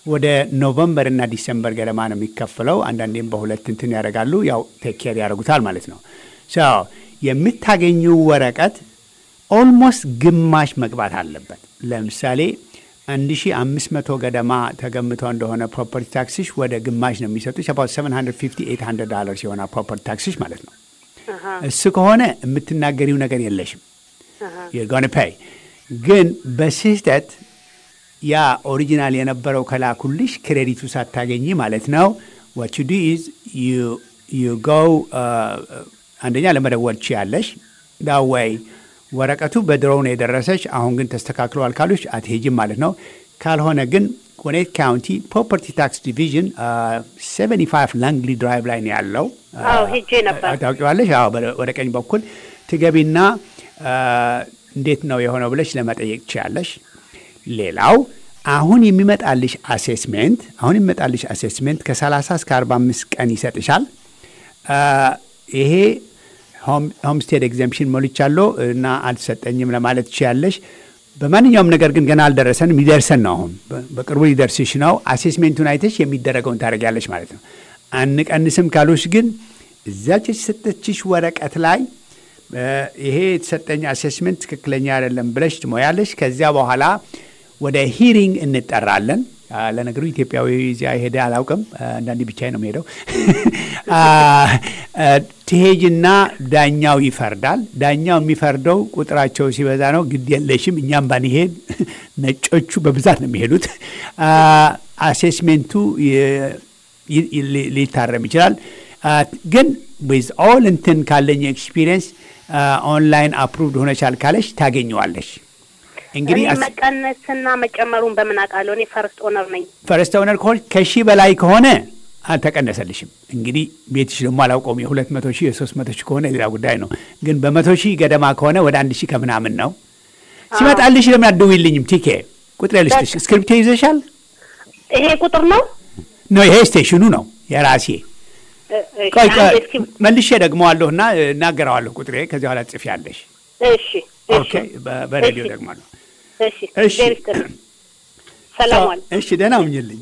ወደ ኖቨምበር እና ዲሰምበር ገደማ ነው የሚከፍለው። አንዳንዴም በሁለት እንትን ያደርጋሉ። ያው ቴኬር ያደርጉታል ማለት ነው። የምታገኘው ወረቀት ኦልሞስት ግማሽ መግባት አለበት። ለምሳሌ 1500 ገደማ ተገምተው እንደሆነ ፕሮፐርቲ ታክስሽ ወደ ግማሽ ነው የሚሰጡሽ። አባት 750 800 ዶላርስ የሆነ ፕሮፐርቲ ታክስሽ ማለት ነው። እሱ ከሆነ የምትናገሪው ነገር የለሽም የጎን ፓይ ግን በስህተት ያ ኦሪጂናል የነበረው ከላኩልሽ ክሬዲቱ ሳታገኝ ማለት ነው what you do is you you go አንደኛ ለመደወል ችያለሽ ዳዋይ ወረቀቱ በድሮው ነው የደረሰች አሁን ግን ተስተካክለዋል ካሉሽ አትሄጅም ማለት ነው ካልሆነ ግን ኮኔት ካውንቲ ፕሮፐርቲ ታክስ ዲቪዥን 75 ላንግሊ ድራይቭ ላይ ነው ያለው አዎ ሄጄ ነበር ታውቂዋለሽ አዎ ወደ ቀኝ በኩል ትገቢና እንዴት ነው የሆነው ብለሽ ለመጠየቅ ችያለሽ ሌላው አሁን የሚመጣልሽ አሴስሜንት አሁን የሚመጣልሽ አሴስሜንት ከ30 እስከ 45 ቀን ይሰጥሻል ይሄ ሆምስቴድ ኤግዘምፕሽን ሞልቻለሁ እና አልተሰጠኝም ለማለት ትችያለሽ በማንኛውም ነገር ግን ገና አልደረሰንም ሊደርሰን ነው አሁን በቅርቡ ሊደርስሽ ነው አሴስሜንቱን አይተሽ የሚደረገውን ታደርጊያለሽ ማለት ነው አንቀንስም ካሉሽ ግን እዚያች የተሰጠችሽ ወረቀት ላይ ይሄ የተሰጠኝ አሴስሜንት ትክክለኛ አይደለም ብለሽ ትሞያለሽ ከዚያ በኋላ ወደ ሂሪንግ እንጠራለን ለነገሩ ኢትዮጵያዊ እዚያ ሄደ አላውቅም አንዳንዴ ብቻ ነው ሄደው ትሄጅና ዳኛው ይፈርዳል ዳኛው የሚፈርደው ቁጥራቸው ሲበዛ ነው ግድ የለሽም እኛም ባንሄድ ነጮቹ በብዛት ነው የሚሄዱት አሴስሜንቱ ሊታረም ይችላል ግን ዊዝ ኦል እንትን ካለኝ ኤክስፒሪየንስ ኦንላይን አፕሩቭድ ሆነቻል ካለሽ ታገኘዋለሽ እንግዲህ መቀነስና መጨመሩን በምን አውቃለሁ? እኔ ፈርስት ኦነር ነኝ። ፈርስት ኦነር ከሆነ ከሺህ በላይ ከሆነ አልተቀነሰልሽም። እንግዲህ ቤትሽ ደግሞ አላውቀውም። የሁለት መቶ ሺህ የሶስት መቶ ሺህ ከሆነ ሌላ ጉዳይ ነው። ግን በመቶ ሺህ ገደማ ከሆነ ወደ አንድ ሺህ ከምናምን ነው ሲመጣልሽ። ለምን አትደውይልኝም? ቲኬ ቁጥር ልስጥሽ። እስክሪፕቶ ይዘሻል? ይሄ ቁጥር ነው ነው ይሄ ስቴሽኑ ነው የራሴ ቆይ መልሼ ደግመዋለሁ እና እናገረዋለሁ ቁጥሬ ከዚህ በኋላ ጽፌያለሽ። እሺ ኦኬ በሬዲዮ ደግማለሁ። እሺ ሰላም እሺ ደህና ሁኝልኝ።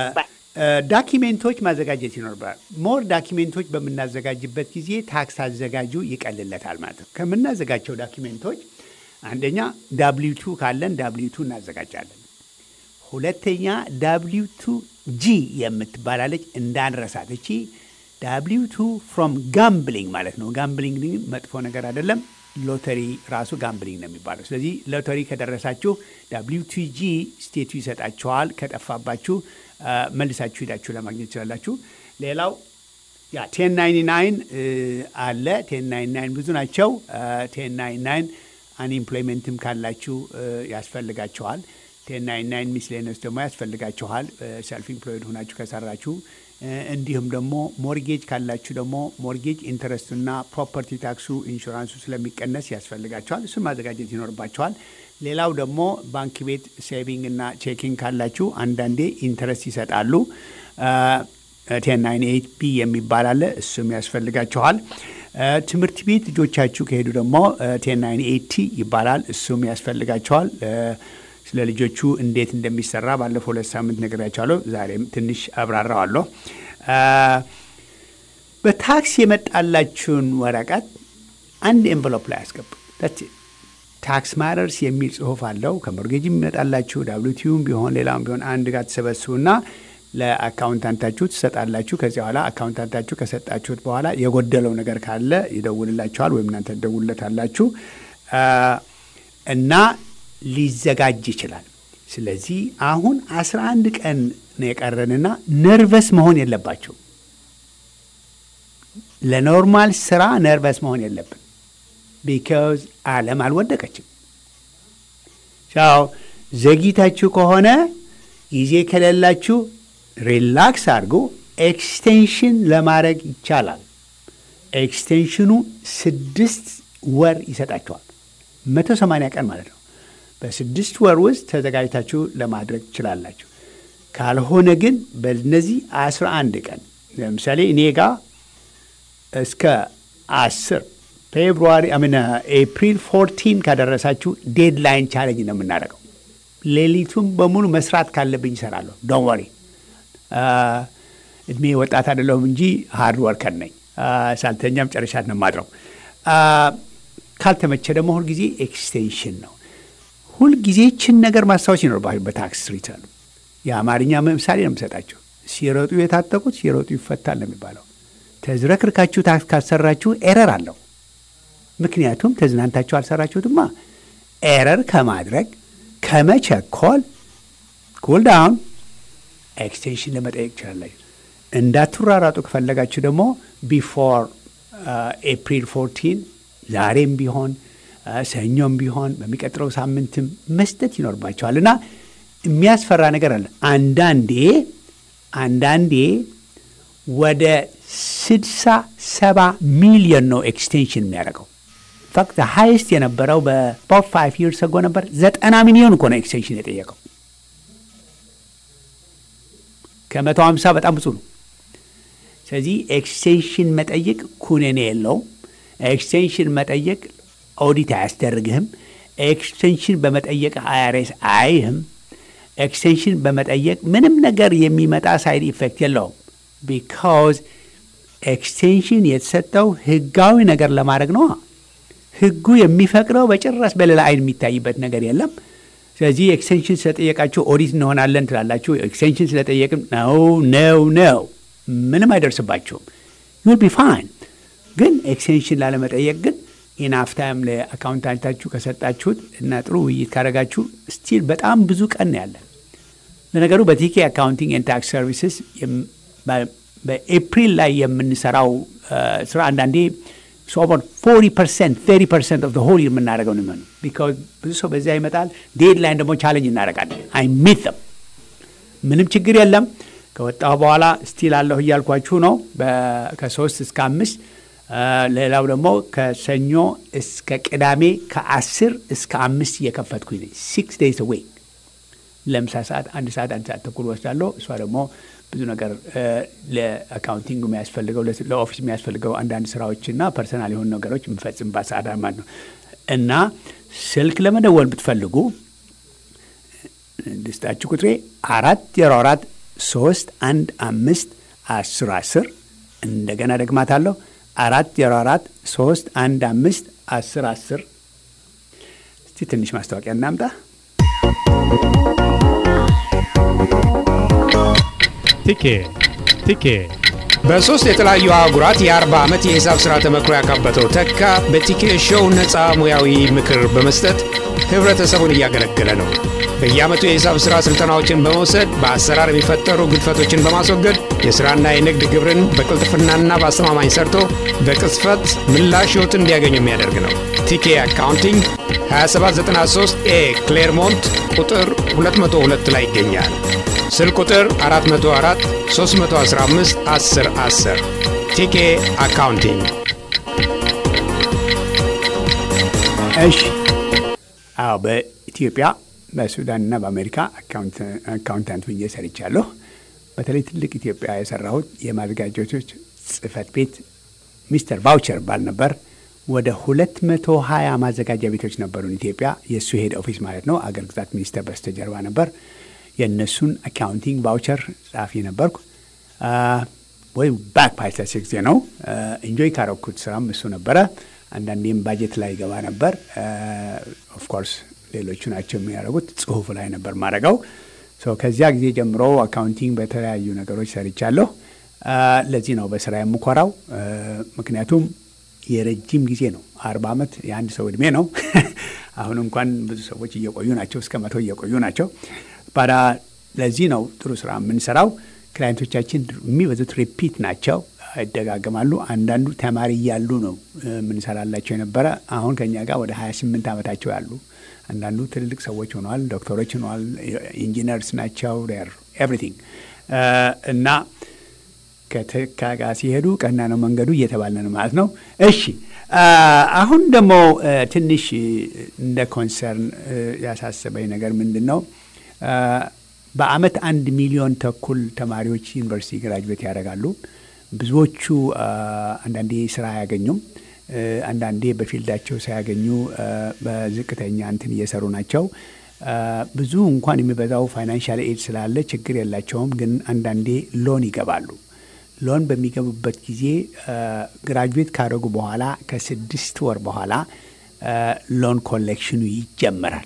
ዳኪሜንቶች ማዘጋጀት ይኖርባል። ሞር ዳኪሜንቶች በምናዘጋጅበት ጊዜ ታክስ አዘጋጁ ይቀልለታል ማለት ነው። ከምናዘጋጀው ዳኪሜንቶች አንደኛ ዳብሊው ቱ ካለን ዳብሊው ቱ እናዘጋጃለን። ሁለተኛ ዳብሊው ቱ ጂ የምትባላለች እንዳንረሳት። እቺ ዳብሊው ቱ ፍሮም ጋምብሊንግ ማለት ነው። ጋምብሊንግ መጥፎ ነገር አይደለም። ሎተሪ ራሱ ጋምብሊንግ ነው የሚባለው። ስለዚህ ሎተሪ ከደረሳችሁ ዳብሊው ቱ ጂ ስቴቱ ይሰጣችኋል። ከጠፋባችሁ መልሳችሁ ሄዳችሁ ለማግኘት ትችላላችሁ። ሌላው ያ ቴን ናይንቲ ናይን አለ። ቴን ናይንቲ ናይን ብዙ ናቸው። ቴን ናይንቲ ናይን አንኢምፕሎይመንትም ካላችሁ ያስፈልጋችኋል። ቴን ናይንቲ ናይን ሚስሌነስ ደግሞ ያስፈልጋችኋል። ሰልፍ ኢምፕሎይድ ሆናችሁ ከሰራችሁ እንዲሁም ደግሞ ሞርጌጅ ካላችሁ ደግሞ ሞርጌጅ ኢንተረስቱና ፕሮፐርቲ ታክሱ ኢንሹራንሱ ስለሚቀነስ ያስፈልጋቸዋል። እሱን ማዘጋጀት ይኖርባቸዋል። ሌላው ደግሞ ባንክ ቤት ሴቪንግ እና ቼኪንግ ካላችሁ አንዳንዴ ኢንተረስት ይሰጣሉ። ቴን ናይን ኤይት ቢ የሚባል አለ። እሱም ያስፈልጋችኋል። ትምህርት ቤት ልጆቻችሁ ከሄዱ ደግሞ ቴን ናይን ኤይት ቲ ይባላል። እሱም ያስፈልጋቸዋል። ስለ ልጆቹ እንዴት እንደሚሰራ ባለፈው ሁለት ሳምንት ነግሬያቸዋለሁ። ዛሬም ትንሽ አብራራዋለሁ። በታክስ የመጣላችሁን ወረቀት አንድ ኤንቨሎፕ ላይ አስገቡ። ታክስ ማረርስ የሚል ጽሁፍ አለው። ከሞርጌጅ የሚመጣላችሁ ዳብሊቲዩም ቢሆን ሌላም ቢሆን አንድ ጋር ትሰበስቡና ለአካውንታንታችሁ ትሰጣላችሁ። ከዚያ በኋላ አካውንታንታችሁ ከሰጣችሁት በኋላ የጎደለው ነገር ካለ ይደውልላችኋል ወይም እናንተ ትደውልለታላችሁ እና ሊዘጋጅ ይችላል። ስለዚህ አሁን አስራ አንድ ቀን ነው የቀረንና ነርቨስ መሆን የለባቸው። ለኖርማል ስራ ነርቨስ መሆን የለብን። ቢካዝ ዓለም አልወደቀችም። ቻው ዘግይታችሁ ከሆነ ጊዜ ከሌላችሁ ሪላክስ አድርጎ ኤክስቴንሽን ለማድረግ ይቻላል። ኤክስቴንሽኑ ስድስት ወር ይሰጣችኋል። መቶ ሰማንያ ቀን ማለት ነው። በስድስት ወር ውስጥ ተዘጋጅታችሁ ለማድረግ ትችላላችሁ። ካልሆነ ግን በእነዚህ አስራ አንድ ቀን ለምሳሌ እኔ ጋ እስከ አስር ፌብሩዋሪ አምን ኤፕሪል ፎርቲን ካደረሳችሁ ዴድላይን ቻለንጅ ነው የምናደርገው። ሌሊቱን በሙሉ መስራት ካለብኝ ይሰራለሁ። ዶን ወሪ እድሜ ወጣት አይደለሁም እንጂ ሃርድ ወርከር ነኝ። ሳልተኛም ጨረሻት ነው የማድረው። ካልተመቸ ደግሞ ሁልጊዜ ኤክስቴንሽን ነው። ሁልጊዜ ችን ነገር ማስታወስ ይኖርባል። በታክስ ሪተርን የአማርኛ ምሳሌ ነው የምሰጣቸው። ሲሮጡ የታጠቁት ሲሮጡ ይፈታል ነው የሚባለው። ተዝረክርካችሁ ታክስ ካሰራችሁ ኤረር አለው። ምክንያቱም ተዝናንታችሁ አልሰራችሁትማ። ኤረር ከማድረግ ከመቸኮል ኩል ዳውን ኤክስቴንሽን ለመጠየቅ ይችላላችሁ። እንዳትራራጡ ከፈለጋችሁ ደግሞ ቢፎር ኤፕሪል ፎርቲን ዛሬም ቢሆን ሰኞም ቢሆን በሚቀጥለው ሳምንትም መስጠት ይኖርባቸዋል እና የሚያስፈራ ነገር አለ። አንዳንዴ አንዳንዴ ወደ ስድሳ ሰባ ሚሊዮን ነው ኤክስቴንሽን የሚያደርገው። ፋክት ሃይስት የነበረው በአባውት ፋይቭ ይርስ አጎ ነበር። ዘጠና ሚሊዮን እኮ ነው ኤክስቴንሽን የጠየቀው። ከመቶ ሀምሳ በጣም ብዙ ነው። ስለዚህ ኤክስቴንሽን መጠየቅ ኩነኔ የለውም። ኤክስቴንሽን መጠየቅ ኦዲት አያስደርግህም። ኤክስቴንሽን በመጠየቅ አይአርኤስ አይህም። ኤክስቴንሽን በመጠየቅ ምንም ነገር የሚመጣ ሳይድ ኢፌክት የለውም። ቢካዝ ኤክስቴንሽን የተሰጠው ህጋዊ ነገር ለማድረግ ነው። ህጉ የሚፈቅደው በጭራሽ በሌላ አይን የሚታይበት ነገር የለም። ስለዚህ ኤክስቴንሽን ስለጠየቃችሁ ኦዲት እንሆናለን ትላላችሁ። ኤክስቴንሽን ስለጠየቅም ነው ነው ነው ምንም አይደርስባችሁም። ዩል ቢ ፋይን። ግን ኤክስቴንሽን ላለመጠየቅ ግን ኢናፍ ታይም ለአካውንታንታችሁ ከሰጣችሁት እና ጥሩ ውይይት ካደረጋችሁ ስቲል በጣም ብዙ ቀን ያለን። ለነገሩ በቲኬ አካውንቲንግ ኤንድ ታክስ ሰርቪስስ በኤፕሪል ላይ የምንሰራው ስራ አንዳንዴ ኦቨር ፎርቲ ፐርሰንት ተርቲ ፐርሰንት ኦፍ ሆል የምናደርገው ነው የሚሆነው። ቢካዝ ብዙ ሰው በዚያ ይመጣል። ዴድ ላይን ደግሞ ቻለንጅ እናደርጋለን። አይ ሚት them ምንም ችግር የለም። ከወጣሁ በኋላ ስቲል አለሁ እያልኳችሁ ነው። ከሶስት እስከ አምስት ሌላው ደግሞ ከሰኞ እስከ ቅዳሜ ከአስር እስከ አምስት እየከፈትኩኝ ነኝ። ሲክስ ዴይስ ዌክ ለምሳ ሰዓት አንድ ሰዓት አንድ ሰዓት ተኩል ወስዳለሁ። እሷ ደግሞ ብዙ ነገር ለአካውንቲንግ የሚያስፈልገው ለኦፊስ የሚያስፈልገው አንዳንድ ስራዎችና ፐርሰናል የሆኑ ነገሮች የምፈጽምባት ሰዓት ማለት ነው እና ስልክ ለመደወል ብትፈልጉ ልስጣችሁ ቁጥሬ አራት ዜሮ አራት ሶስት አንድ አምስት አስር አስር እንደገና ደግማታለሁ አራት ዜሮ አራት ሶስት አንድ አምስት አስር አስር እስቲ ትንሽ ማስታወቂያ እናምጣ። ቲኬ ቲኬ በሶስት የተለያዩ አህጉራት የአርባ ዓመት የሂሳብ ሥራ ተመክሮ ያካበተው ተካ በቲኬ ሾው ነፃ ሙያዊ ምክር በመስጠት ህብረተሰቡን እያገለገለ ነው። በየዓመቱ የሂሳብ ሥራ ሥልጠናዎችን በመውሰድ በአሰራር የሚፈጠሩ ግድፈቶችን በማስወገድ የሥራና የንግድ ግብርን በቅልጥፍናና በአስተማማኝ ሰርቶ በቅጽፈት ምላሽ ሕይወት እንዲያገኙ የሚያደርግ ነው። ቲኬ አካውንቲንግ 2793 ኤ ክሌርሞንት ቁጥር 202 ላይ ይገኛል። ስልክ ቁጥር 404 315 10 10 ቲኬ አካውንቲንግ። እሺ፣ አዎ በኢትዮጵያ በሱዳንና በአሜሪካ አካውንታንት ሁኜ ሰርቻለሁ። በተለይ ትልቅ ኢትዮጵያ የሰራሁት የማዘጋጀቶች ጽህፈት ቤት ሚስተር ቫውቸር ባል ነበር። ወደ ሁለት መቶ ሀያ ማዘጋጃ ቤቶች ነበሩን ኢትዮጵያ። የእሱ ሄድ ኦፊስ ማለት ነው። አገር ግዛት ሚኒስቴር በስተጀርባ ነበር። የእነሱን አካውንቲንግ ቫውቸር ጸሐፊ ነበርኩ። ወይም ባክ ፓይተስ ጊዜ ነው። ኢንጆይ ካረኩት ስራም እሱ ነበረ። አንዳንዴም ባጀት ላይ ገባ ነበር። ኦፍኮርስ ሌሎቹ ናቸው የሚያደርጉት። ጽሁፉ ላይ ነበር ማድረገው። ከዚያ ጊዜ ጀምሮ አካውንቲንግ በተለያዩ ነገሮች ሰርቻለሁ። ለዚህ ነው በስራ የምኮራው። ምክንያቱም የረጅም ጊዜ ነው። አርባ ዓመት የአንድ ሰው እድሜ ነው። አሁን እንኳን ብዙ ሰዎች እየቆዩ ናቸው፣ እስከ መቶ እየቆዩ ናቸው። ባዳ ለዚህ ነው ጥሩ ስራ የምንሰራው። ክላይንቶቻችን የሚበዙት ሪፒት ናቸው፣ ይደጋገማሉ። አንዳንዱ ተማሪ እያሉ ነው የምንሰራላቸው የነበረ አሁን ከኛ ጋር ወደ 28 ዓመታቸው ያሉ አንዳንዱ ትልልቅ ሰዎች ሆነዋል፣ ዶክተሮች ሆነዋል፣ ኢንጂነርስ ናቸው ኤቭሪቲንግ እና ከተካ ጋር ሲሄዱ ቀና ነው መንገዱ እየተባለ ነው ማለት ነው። እሺ አሁን ደግሞ ትንሽ እንደ ኮንሰርን ያሳሰበኝ ነገር ምንድን ነው? በአመት አንድ ሚሊዮን ተኩል ተማሪዎች ዩኒቨርሲቲ ግራጅዌት ያደርጋሉ። ብዙዎቹ አንዳንዴ ስራ አያገኙም። አንዳንዴ በፊልዳቸው ሳያገኙ በዝቅተኛ እንትን እየሰሩ ናቸው። ብዙ እንኳን የሚበዛው ፋይናንሻል ኤድ ስላለ ችግር የላቸውም። ግን አንዳንዴ ሎን ይገባሉ። ሎን በሚገቡበት ጊዜ ግራጁዌት ካደረጉ በኋላ ከስድስት ወር በኋላ ሎን ኮሌክሽኑ ይጀመራል።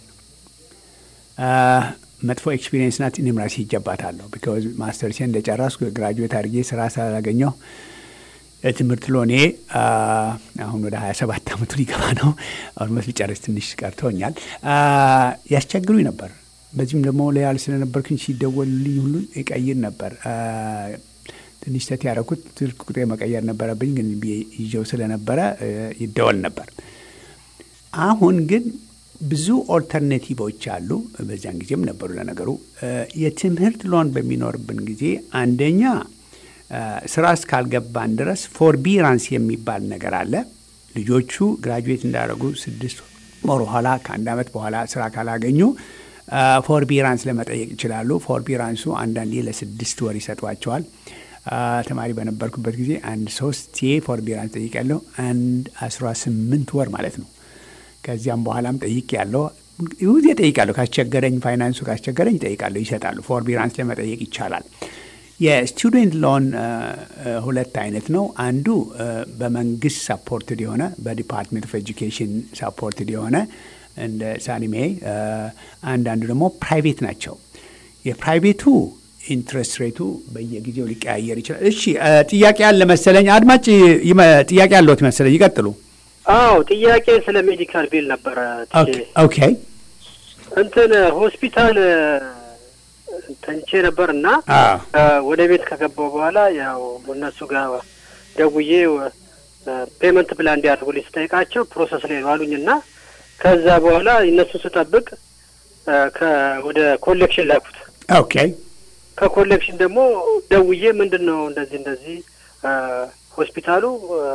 መጥፎ ኤክስፒሪየንስ ናት። እኔም ራሴ ይጀባታለሁ። ቢካዝ ማስተርሴ እንደጨረስኩ ግራጁዌት አድርጌ ስራ ስላላገኘሁ የትምህርት ሎኔ አሁን ወደ 27 ዓመቱ ሊገባ ነው። ኦልሞስት ሊጨርስ ትንሽ ቀርቶኛል። ያስቸግሩኝ ነበር። በዚህም ደግሞ ሎያል ስለነበርኩኝ ሲደወልልኝ ሁሉ ይቀይር ነበር። ትንሽ ተት ያደረኩት ስልክ ቁጥሬ መቀየር ነበረብኝ፣ ግን ይዤው ስለነበረ ይደወል ነበር። አሁን ግን ብዙ ኦልተርኔቲቮች አሉ። በዚያን ጊዜም ነበሩ። ለነገሩ የትምህርት ሎን በሚኖርብን ጊዜ አንደኛ ስራ እስካልገባን ድረስ ፎርቢራንስ የሚባል ነገር አለ። ልጆቹ ግራጁዌት እንዳደረጉ ስድስት ወር በኋላ ከአንድ ዓመት በኋላ ስራ ካላገኙ ፎርቢራንስ ለመጠየቅ ይችላሉ። ፎርቢራንሱ አንዳንዴ ለስድስት ወር ይሰጧቸዋል። ተማሪ በነበርኩበት ጊዜ አንድ ሶስት ፎርቢራንስ ጠይቄያለሁ። አንድ አስራ ስምንት ወር ማለት ነው። ከዚያም በኋላም ጠይቄ ያለው ጊዜ ጠይቃለሁ። ካስቸገረኝ ፋይናንሱ ካስቸገረኝ ጠይቃለሁ፣ ይሰጣሉ። ፎርቢራንስ ለመጠየቅ ይቻላል። የስቱደንት ሎን ሁለት አይነት ነው። አንዱ በመንግስት ሳፖርትድ የሆነ በዲፓርትሜንት ኦፍ ኤጁኬሽን ሳፖርትድ የሆነ እንደ ሳኒሜ፣ አንዳንዱ ደግሞ ፕራይቬት ናቸው። የፕራይቬቱ ኢንትረስት ሬቱ በየጊዜው ሊቀያየር ይችላል። እሺ ጥያቄ አለ መሰለኝ። አድማጭ ጥያቄ አለዎት መሰለኝ። ይቀጥሉ። አዎ ጥያቄ ስለ ሜዲካል ቢል ነበረ። ኦኬ እንትን ሆስፒታል ተኝቼ ነበር እና ወደ ቤት ከገባው በኋላ ያው እነሱ ጋር ደውዬ ፔመንት ፕላን እንዲያደርጉልኝ ስጠይቃቸው ፕሮሰስ ላይ ዋሉኝ እና ከዛ በኋላ እነሱ ስጠብቅ ወደ ኮሌክሽን ላኩት። ኦኬ ከኮሌክሽን ደግሞ ደውዬ ምንድን ነው እንደዚህ እንደዚህ ሆስፒታሉ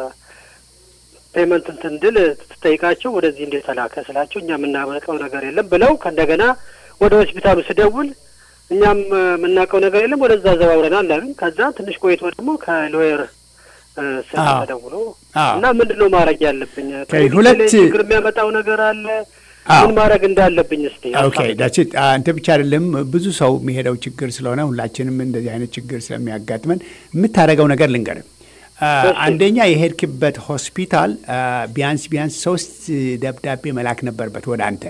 ፔመንት እንትን እንድል ትጠይቃቸው ወደዚህ እንዴት ተላከ ስላቸው እኛ የምናመልቀው ነገር የለም ብለው ከእንደገና ወደ ሆስፒታሉ ስደውል እኛም የምናውቀው ነገር የለም ወደዛ ዘዋውረናል አሉኝ። ከዛ ትንሽ ቆይቶ ደግሞ ከሎየር ስልክ ተደውሎ እና ምንድን ነው ማድረግ ያለብኝ ሁለት ችግር የሚያመጣው ነገር አለ ምን ማድረግ እንዳለብኝ እስቲ ኦኬ ዳችት አንተ ብቻ አይደለም ብዙ ሰው የሚሄደው ችግር ስለሆነ ሁላችንም እንደዚህ አይነት ችግር ስለሚያጋጥመን የምታደርገው ነገር ልንገርም አንደኛ የሄድክበት ሆስፒታል ቢያንስ ቢያንስ ሶስት ደብዳቤ መላክ ነበረበት ወደ አንተ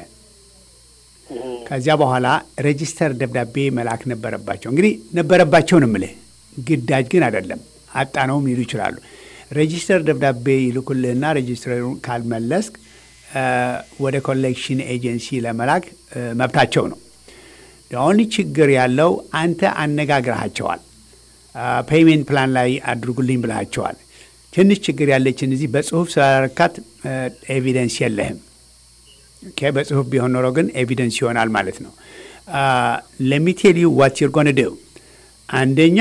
ከዚያ በኋላ ሬጂስተር ደብዳቤ መላክ ነበረባቸው። እንግዲህ ነበረባቸው ነው የምልህ፣ ግዳጅ ግን አይደለም። አጣነውም ሊሉ ይችላሉ። ሬጂስተር ደብዳቤ ይልኩልህና ሬጂስተሩን ካልመለስክ ወደ ኮሌክሽን ኤጀንሲ ለመላክ መብታቸው ነው። ኦንሊ ችግር ያለው አንተ አነጋግረሃቸዋል። ፔይሜንት ፕላን ላይ አድርጉልኝ ብልሃቸዋል። ትንሽ ችግር ያለችን እዚህ በጽሁፍ ስላረካት ኤቪደንስ የለህም። ኦኬ በጽሁፍ ቢሆን ኖሮ ግን ኤቪደንስ ይሆናል ማለት ነው። ለሚቴል ዩ ዋት ዩር ጎን ዱ አንደኛ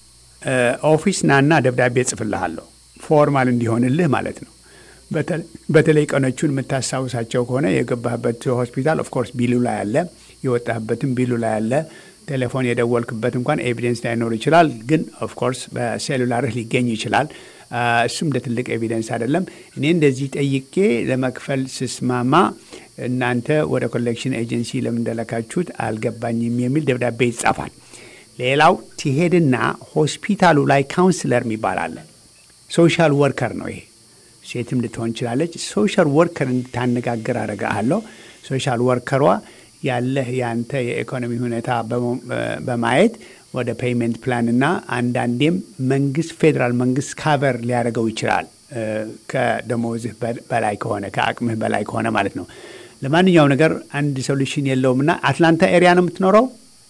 ኦፊስ ናና ደብዳቤ ጽፍልሃለሁ ፎርማል እንዲሆንልህ ማለት ነው። በተለይ ቀኖቹን የምታስታውሳቸው ከሆነ የገባህበት ሆስፒታል ኦፍኮርስ ቢሉ ላይ አለ፣ የወጣህበትም ቢሉ ላይ አለ። ቴሌፎን የደወልክበት እንኳን ኤቪደንስ ላይኖር ይችላል፣ ግን ኦፍኮርስ በሴሉላርህ ሊገኝ ይችላል። እሱም እንደ ትልቅ ኤቪደንስ አይደለም። እኔ እንደዚህ ጠይቄ ለመክፈል ስስማማ እናንተ ወደ ኮሌክሽን ኤጀንሲ ለምን እንደለካችሁት አልገባኝም የሚል ደብዳቤ ይጻፋል። ሌላው ትሄድና ሆስፒታሉ ላይ ካውንስለር የሚባል አለ። ሶሻል ወርከር ነው ይሄ። ሴትም ልትሆን ይችላለች። ሶሻል ወርከር እንድታነጋግር አደርግሃለሁ። ሶሻል ወርከሯ ያለህ የአንተ የኢኮኖሚ ሁኔታ በማየት ወደ ፔይመንት ፕላን እና አንዳንዴም መንግስት ፌዴራል መንግስት ካቨር ሊያደርገው ይችላል ከደሞዝህ በላይ ከሆነ ከአቅምህ በላይ ከሆነ ማለት ነው። ለማንኛው ነገር አንድ ሶሉሽን የለውም እና አትላንታ ኤሪያ ነው የምትኖረው?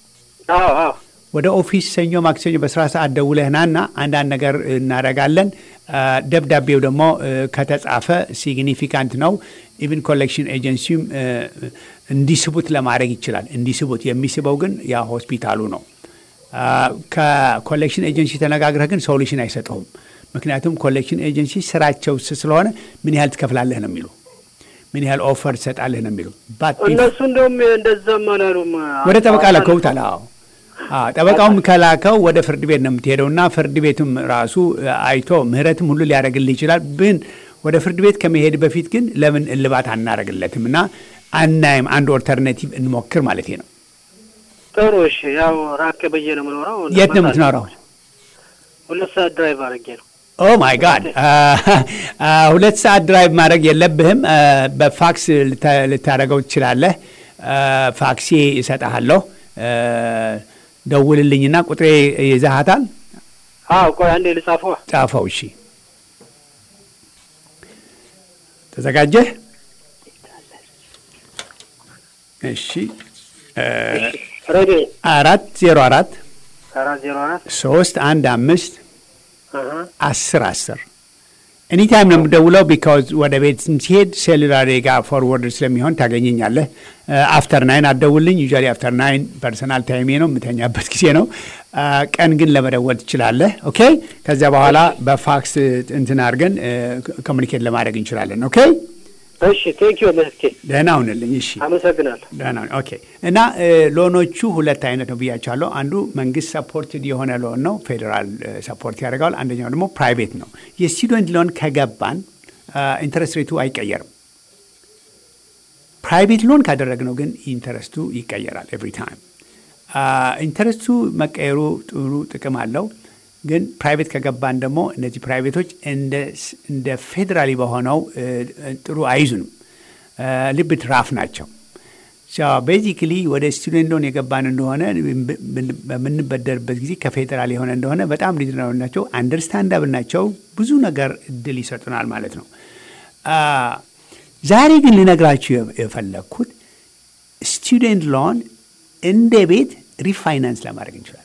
ወደ ኦፊስ ሰኞ፣ ማክሰኞ በስራ ሰዓት ደውለህናና አንዳንድ ነገር እናደርጋለን። ደብዳቤው ደግሞ ከተጻፈ ሲግኒፊካንት ነው። ኢቭን ኮሌክሽን ኤጀንሲም እንዲስቡት ለማድረግ ይችላል። እንዲስቡት የሚስበው ግን ያ ሆስፒታሉ ነው። ከኮሌክሽን ኤጀንሲ ተነጋግረህ ግን ሶሉሽን አይሰጠውም። ምክንያቱም ኮሌክሽን ኤጀንሲ ስራቸው ስለሆነ ምን ያህል ትከፍላለህ ነው የሚሉ ምን ያህል ኦፈር ትሰጣለህ ነው የሚሉ እነሱ እንደውም እንደዛም አላሉም። ወደ ጠበቃ ለከውታል። አዎ ጠበቃውም ከላከው ወደ ፍርድ ቤት ነው የምትሄደው እና ፍርድ ቤቱም ራሱ አይቶ ምህረትም ሁሉ ሊያደርግልህ ይችላል። ግን ወደ ፍርድ ቤት ከመሄድ በፊት ግን ለምን እልባት አናደርግለትም እና አናይም? አንድ ኦልተርኔቲቭ እንሞክር ማለት ነው። ጥሩ እሺ። ያው ራቅ ብዬ ነው የምኖረው። የት ነው የምትኖረው? ሁለት ሰዓት ድራይቭ አድርጌ ነው። ኦ ማይ ጋድ ሁለት ሰዓት ድራይቭ ማድረግ የለብህም። አ፣ በፋክስ ልታ- ልታደርገው ትችላለህ። አ፣ ፋክሴ እሰጥሃለሁ። አ፣ ደውልልኝና ቁጥሬ ይዘሃታል። አዎ ቆይ አንዴ ልጻፈዋ። ጻፈው። እሺ፣ ተዘጋጀህ? እሺ፣ አ፣ ሬዲ አራት ዜሮ አራት አራት ዜሮ አራት ሶስት አንድ አምስት አሀ አስር አስር ኤኒታይም ነው የምደውለው። ቢካዝ ወደ ቤት ሲሄድ ሴሉላር ጋር ፎርወርድ ስለሚሆን ታገኘኛለህ። አፍተር ናይን አትደውልኝ። ዩዛሊ አፍተር ናይን ፐርሰናል ታይሜ ነው የምተኛበት ጊዜ ነው። አ፣ ቀን ግን ለመደወል ትችላለህ። ኦኬ። ከዚያ በኋላ በፋክስ እንትን አድርገን ኮሚኒኬት ለማድረግ እንችላለን። ኦኬ። እሺ ቴንኪዩ መስኬ ደህና ሁንልኝ። እሺ አመሰግናለሁ። ደህና ሁን። ኦኬ። እና እ፣ ሎኖቹ ሁለት አይነት ነው ብያቸዋለሁ። አንዱ መንግስት ሰፖርትድ የሆነ ሎን ነው፣ ፌዴራል እ፣ ሰፖርት ያደርገዋል። አንደኛው ደግሞ ፕራይቬት ነው። የስቱደንት ሎን ከገባን ኢንተረስት ሬቱ አይቀየርም። ፕራይቬት ሎን ካደረግነው ግን ኢንተረስቱ ይቀየራል ኤቭሪ ታይም። ኢንተረስቱ መቀየሩ ጥሩ ጥቅም አለው። ግን ፕራይቬት ከገባን ደግሞ እነዚህ ፕራይቬቶች እንደ ስ- እንደ ፌዴራሊ በሆነው እ፣ ጥሩ አይዙንም፣ ልብት ራፍ ናቸው። ቤዚክሊ ወደ ስቱደንት ሎን የገባን እንደሆነ ብን- በምንበደርበት ጊዜ ከፌዴራል የሆነ እንደሆነ በጣም ሪዝናብል ናቸው፣ አንደርስታንዳብል ናቸው። ብዙ ነገር እድል ይሰጡናል ማለት ነው። አ፣ ዛሬ ግን ልነግራችሁ የ- የፈለግኩት ስቱደንት ሎን እንደ ቤት ሪፋይናንስ ለማድረግ እንችላለን።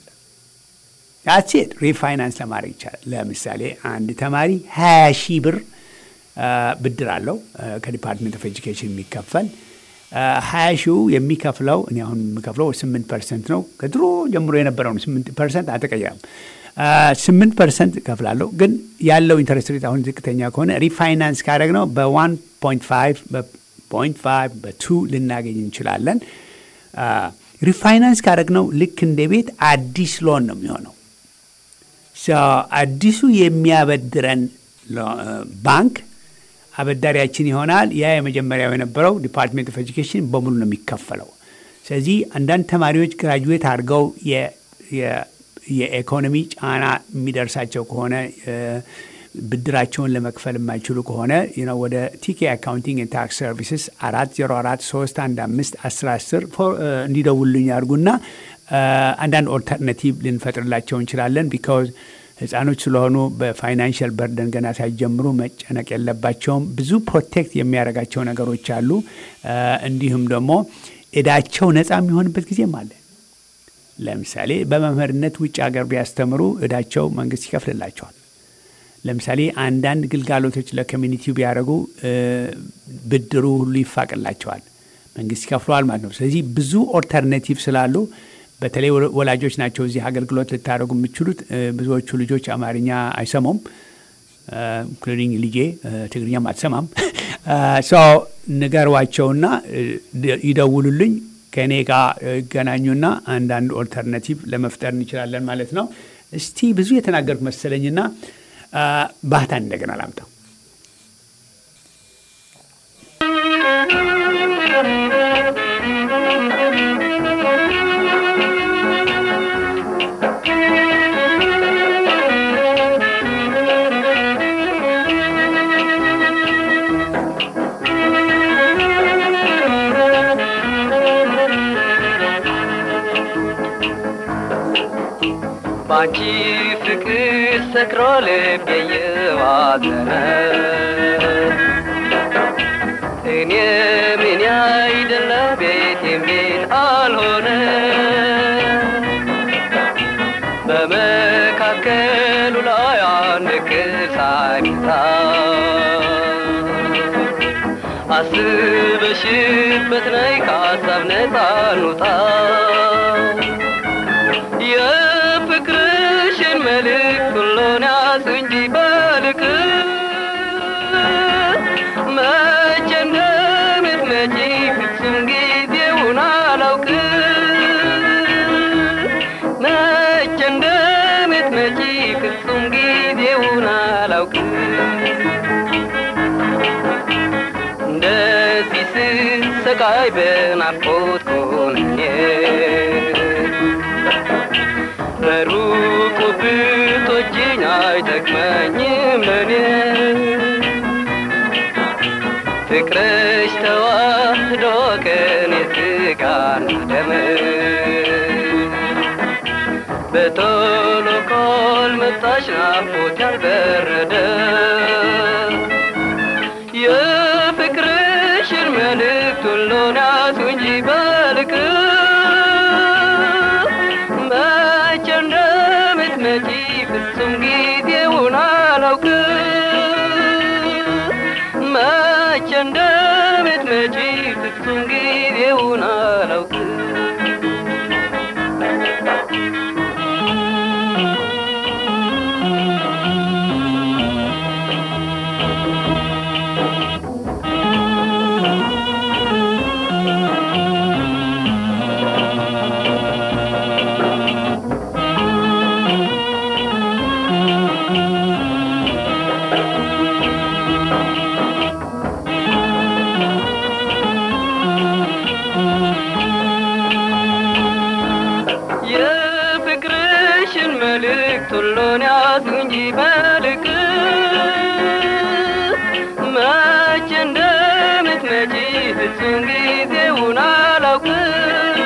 ያሴት ሪፋይናንስ ለማድረግ ይቻላል። ለምሳሌ አንድ ተማሪ ሀያ ሺህ ብር አ፣ ብድር አለው አ፣ ከዲፓርትመንት ኦፍ ኤጁኬሽን የሚከፈል ሀያ ሺው የሚከፍለው እኔ አሁን የምከፍለው ስምንት ፐርሰንት ነው። ከድሮ ጀምሮ የነበረውን ስምንት ፐርሰንት አልተቀየረም። ስምንት ፐርሰንት እከፍላለሁ። ግን ያለው ኢንተረስት ሬት አሁን ዝቅተኛ ከሆነ ሪፋይናንስ ካደረግ ነው በዋን ፖይንት ፋይቭ በፖይንት ፋይቭ በቱ ልናገኝ እንችላለን። ሪፋይናንስ ካደረግ ነው ልክ እንደ ቤት አዲስ ሎን ነው የሚሆነው። ሶ አዲሱ የሚያበድረን ሎ- ባንክ አበዳሪያችን ይሆናል። ያ የመጀመሪያው የነበረው ዲፓርትሜንት ኦፍ ኤጁኬሽን በሙሉ ነው የሚከፈለው። ስለዚህ አንዳንድ ተማሪዎች ግራጁዌት አድርገው የ- የ- የኢኮኖሚ ጫና የሚደርሳቸው ከሆነ እ፣ ብድራቸውን ለመክፈል የማይችሉ ከሆነ you know ወደ ቲኬ አካውንቲንግ ኤንድ ታክስ ሰርቪስስ አራት ዜሮ አራት ሶስት አንድ አምስት አስር አስር እንዲደውሉኝ ያድርጉና እ፣ አንዳንድ ኦልተርናቲቭ ልንፈጥርላቸው እንችላለን ቢካዝ ህፃኖች ስለሆኑ በፋይናንሽል በርደን ገና ሳይጀምሩ መጨነቅ የለባቸውም። ብዙ ፕሮቴክት የሚያደርጋቸው ነገሮች አሉ። እ፣ እንዲሁም ደግሞ እዳቸው ነፃ የሚሆንበት ጊዜም አለ። ለምሳሌ በመምህርነት ውጭ ሀገር ቢያስተምሩ እዳቸው መንግስት ይከፍልላቸዋል። ለምሳሌ አንዳንድ ግልጋሎቶች ለኮሚኒቲው ቢያደርጉ እ፣ ብድሩ ሁሉ ይፋቅላቸዋል፣ መንግስት ይከፍለዋል ማለት ነው። ስለዚህ ብዙ ኦልተርኔቲቭ ስላሉ በተለይ ወ- ወላጆች ናቸው እዚህ አገልግሎት ልታደርጉ የምትችሉት። እ፣ ብዙዎቹ ልጆች አማርኛ አይሰሙም፣ ኢንክሉዲንግ ልጄ እ፣ ትግርኛም አትሰማም። ሶ ንገሯቸውና እ፣ ደ- ይደውሉልኝ ከእኔ ጋር ይገናኙና አንዳንድ ኦልተርናቲቭ ለመፍጠር እንችላለን ማለት ነው። እስቲ ብዙ የተናገርኩ መሰለኝና አ፣ ባህታን እንደገና ላምጣው። ባንቺ ፍቅር ሰክሮ ልቤ የዋዘነ እኔ ምን አይደለ ቤቴም ቤት አልሆነ በመካከሉ ላይ አንድ ክል ሳይታ አስበሽበት ነይ ከሀሳብ ነፃ እንውጣ የፍቅርሽን መልእክት ሁሉን ያዝ እንጂ በልክ መቼ እንደምትመጪ ፍጹም ጊዜውን አላውቅ መቼ እንደምትመጪ ፍጹም ጊዜውን አላውቅ እንደዚህ ስቃይ በናፍቆት ኮንኜ በሩቁ ብቶጅኝ አይጠቅመኝም ለኔ ፍቅርሽ ተዋህዶ ከኔ ስጋና ደም በቶሎ ካልመጣሽ ናፍቆት ያልበረደ የፍቅርሽን መልእክት ሁሉን ያዙ እንጂ በልክ መቼ እንደምትመጪ ፍጹም ጊዜውን አላውቅም መቼ እንደምትመጪ ፍጹም ጊዜውን አላውቅም የፍቅርሽን መልእክት ሁሉን ያዙ እንጂ በልክ መቼ እንደምትመጪ ፍጹም ጊዜውን አላውቅም